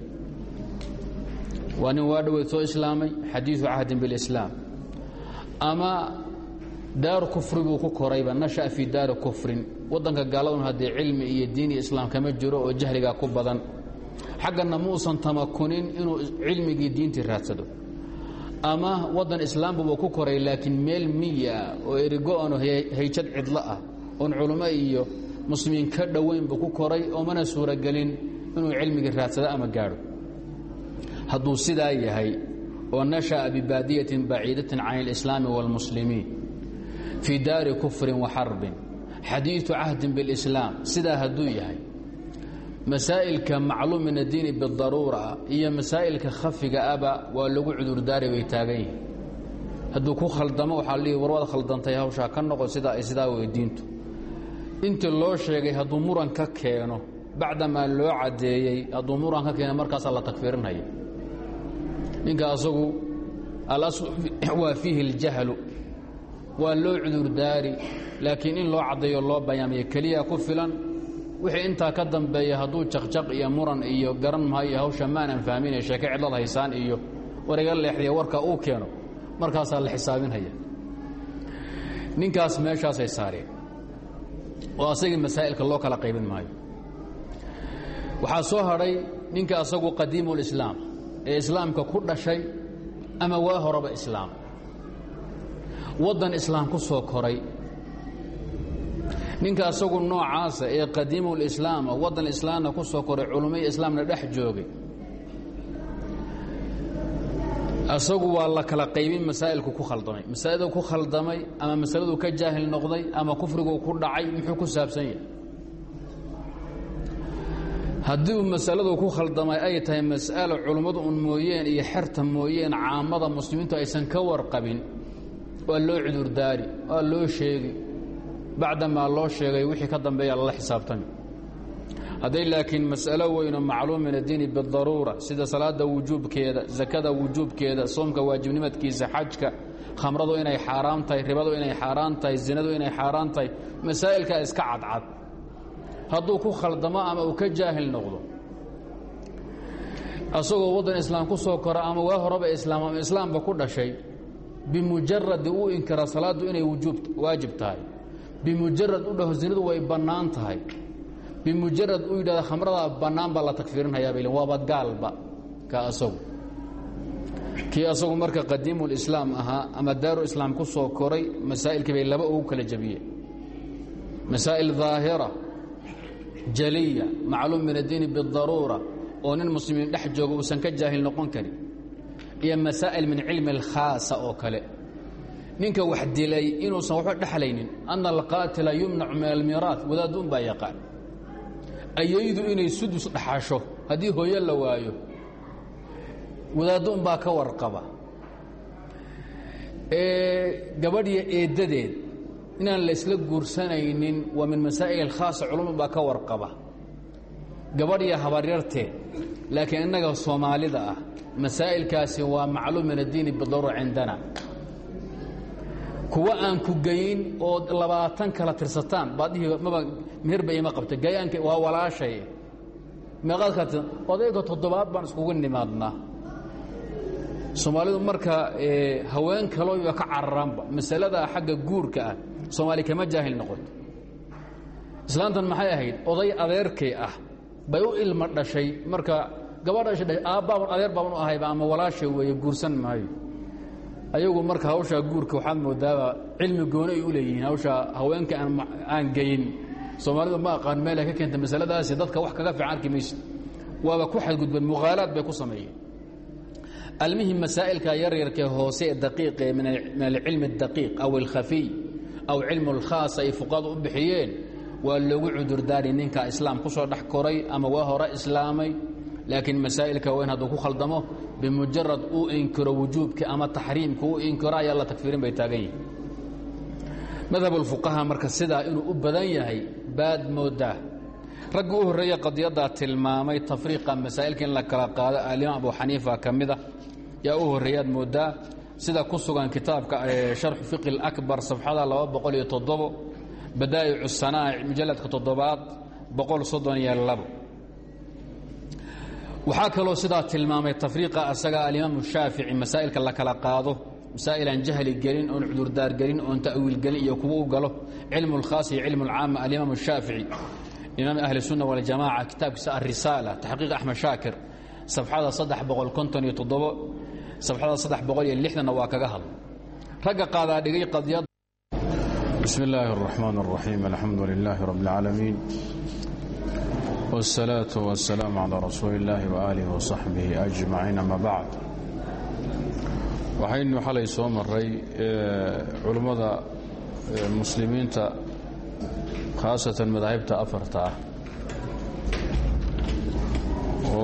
waa nin waa dhoweyd soo islaamay xadiidu cahdin bilislaam ama daaru kufri buu ku korayba nasha'a fii daari kufrin waddanka gaaladun haddee cilmi iyo diin iyo islaam kama jiro oo jahligaa ku badan xagganna muusan tamakunin inuu cilmigii diintii raadsado ama waddan islaambuba ku koray laakiin meel miya ah oo erigo-ano hayjad cidlo ah oon culummo iyo muslimiin ka dhoweynbu ku koray oo mana suuragelin inuu cilmigii raadsado ama gaadho hadduu sidaa yahay oo nasha'a bibaadiyatin baciidatin can alislaami wاlmuslimiin fii daari kufrin wa xarbin xadiiثu cahdin biاlislaam sidaa hadduu yahay masaa'ilka macluum min addiini bidaruura iyo masaa'ilka khafiga aba waa lagu cudurdaari bay taagan yihin hadduu ku khaldamo waxaa lihi war waad khaldantay hawshaa ka noqo sidaa ay sidaa wey diintu intii loo sheegay hadduu muran ka keeno bacdamaa loo caddeeyey hadduu muran ka keeno markaasaa la takfiirinaya ninka asagu alaslu waa fiihi اljahlu waa loo cudurdaari laakiin in loo caddeeyo loo bayaamiyo keliya ku filan wixii intaa ka dambeeya hadduu jaqjaq iyo muran iyo garan maayo hawsha maanan fahminaya sheeke cidlad haysaan iyo wariga leexdiya warka uu keeno markaasaa la xisaabinhaya ninkaas meeshaasay saareen oo asagii masaa'ilka loo kala qaybin maayo waxaa soo hadhay ninka asagu qadiimulislaam ee islaamka ku dhashay ama waa horeba islaam waddan islaam ku soo koray ninka asagu noocaasa ee qadiimulislaama waddan islaamna ku soo koray culummai islaamna dhex joogay asagu waa la kala qaybin masaa'ilku ku khaldamay masaa'ildu ku khaldamay ama masaladu ka jaahil noqday ama kufrigu ku dhacay muxuu ku saabsan yahay haddii uu masaladu ku khaldamay ay tahay mas'alo culummadu un mooyeen iyo xerta mooyeen caamada muslimiintu aysan ka warqabin waa loo cudurdaari waa loo sheegi bacdamaa loo sheegay wixii ka dambeeya lala xisaabtami hadday laakiin mas'alo weynoo macluum min addiini bidaruura sida salaada wujuubkeeda sakada wujuubkeeda soomka waajibnimadkiisa xajka khamradu inay xaaraam tahay ribadu inay xaaraan tahay zinadu inay xaaraan tahay masaa'ilkaa iska cadcad hadduu ku khaldamo ama uu ka jaahil noqdo asagoo waddan islaam ku soo kora ama waa horeba islaam ama islaamba ku dhashay bimujaradi uu inkira salaaddu inay wujuub waajib tahay bimujarad u dhaho zinadu way bannaan tahay bimujarad uu yidhahda khamradaa bannaan baa la takfiirinhayaa bay waaba gaalba ka asagu kii asagu marka qadiimulislaam ahaa ama daaru islaam ku soo koray masaa'ilkii bay laba ugu kala jabiyeen masaa'il daahira jaliya macluum min addiini bidaruura oo nin muslimiin dhex jooga uusan ka jaahil noqon karin iyo masaa'il min cilmi alkhaasa oo kale ninka wax dilay inuusan waxba dhexlaynin ana alqaatila yumnacu min almiiraat wadaadduun baa yaqaan ayaydu inay sudus dhaxasho haddii hooyo la waayo wadaadduun baa ka warqaba gabadhiyo eeddadeed inaan laysla guursanaynin waa min masaa'il alkhaasa culumad baa ka warqaba gabadhiyo habaryarteed laakiin innaga soomaalida ah masaa'ilkaasi waa macluum min addiini bidaruura cindana kuwa aan ku geyin oo labaatan kala tirsataan baad dhihi maba meherba ima qabta gayaanka waa walaashay meeqaad kala tirsan odayga toddobaad baan iskugu nimaadnaa soomaalidu marka haween kalooba ka cararaanba masalada xagga guurka ah soomaali kama jaahil noqoto islaantan maxay ahayd oday adeerkay ah bay u ilma dhashay marka gabadha dhashay aabbaaban adeer baaban u ahayba ama walaashay weeye guursan maayo ayagu marka hawshaa guurka waxaad moodaaba cilmi gooni ay u leeyihiin hawshaa haweenka aan geyin soomaalidu ma aqaan meel ay ka keenta masaladaasi dadka wax kaga fiican arki maysid waaba ku xadgudbeen mughaalaad bay ku sameeyeen almihim masaa'ilka yaryarkee hoose ee daqiiqe min alcilmi اdaqiiq aw alkhafiy aw cilmu اlkhaas ay fuqadu u bixiyeen waa loogu cudurdaari ninka islaam ku soo dhex koray ama waa hore islaamay laakiin masaa'ilka weyn hadduu ku khaldamo bimujarad uu inkiro wujuubka ama taxriimka uu inkiro ayaa la takfiirin bay taagan yihin madhab ulfuqaha marka sidaa inuu u badan yahay baad moodaa raggi u horreeya qadiyaddaa tilmaamay tafriiqa masaa'ilka in la kala qaado alimaam abu xaniifa ka mida yaa u horreeyaad moodaa sida ku sugan kitaabka sharxu fiqi اlakbar safxada laba boqol iyo toddobo badaa'icu sanaa'ic mujalladka toddobaad boqol soddon iyo labo waxaa kaloo sidaa tilmaamay tafriiqa asaga alimaamu shaafici masaa'ilka la kala qaado masaa'il aan jahli gelin oon cudurdaar gelin oon ta'wiil gelin iyo kuwa u galo cilmu اlkhaas iyo cilmu اlcaama alimaamu shaafici imaam ahli الsunna waljamaca kitaabkiisa alrisaala taxqiiq axmed shaakir safxada saddex boqol konton iyo toddobo safxada saddex boqol iyo lixdanna waa kaga hadla ragga qaadaa dhigay qadiyad بسم الله الرحمن الرحيم الحمد لله رب العالمين والصلاة والسلام على رسول الله وآله وصحبه أجمعين أما بعد waxaynu xalay soo maray culummada muslimiinta khaasatan madaahibta afarta ah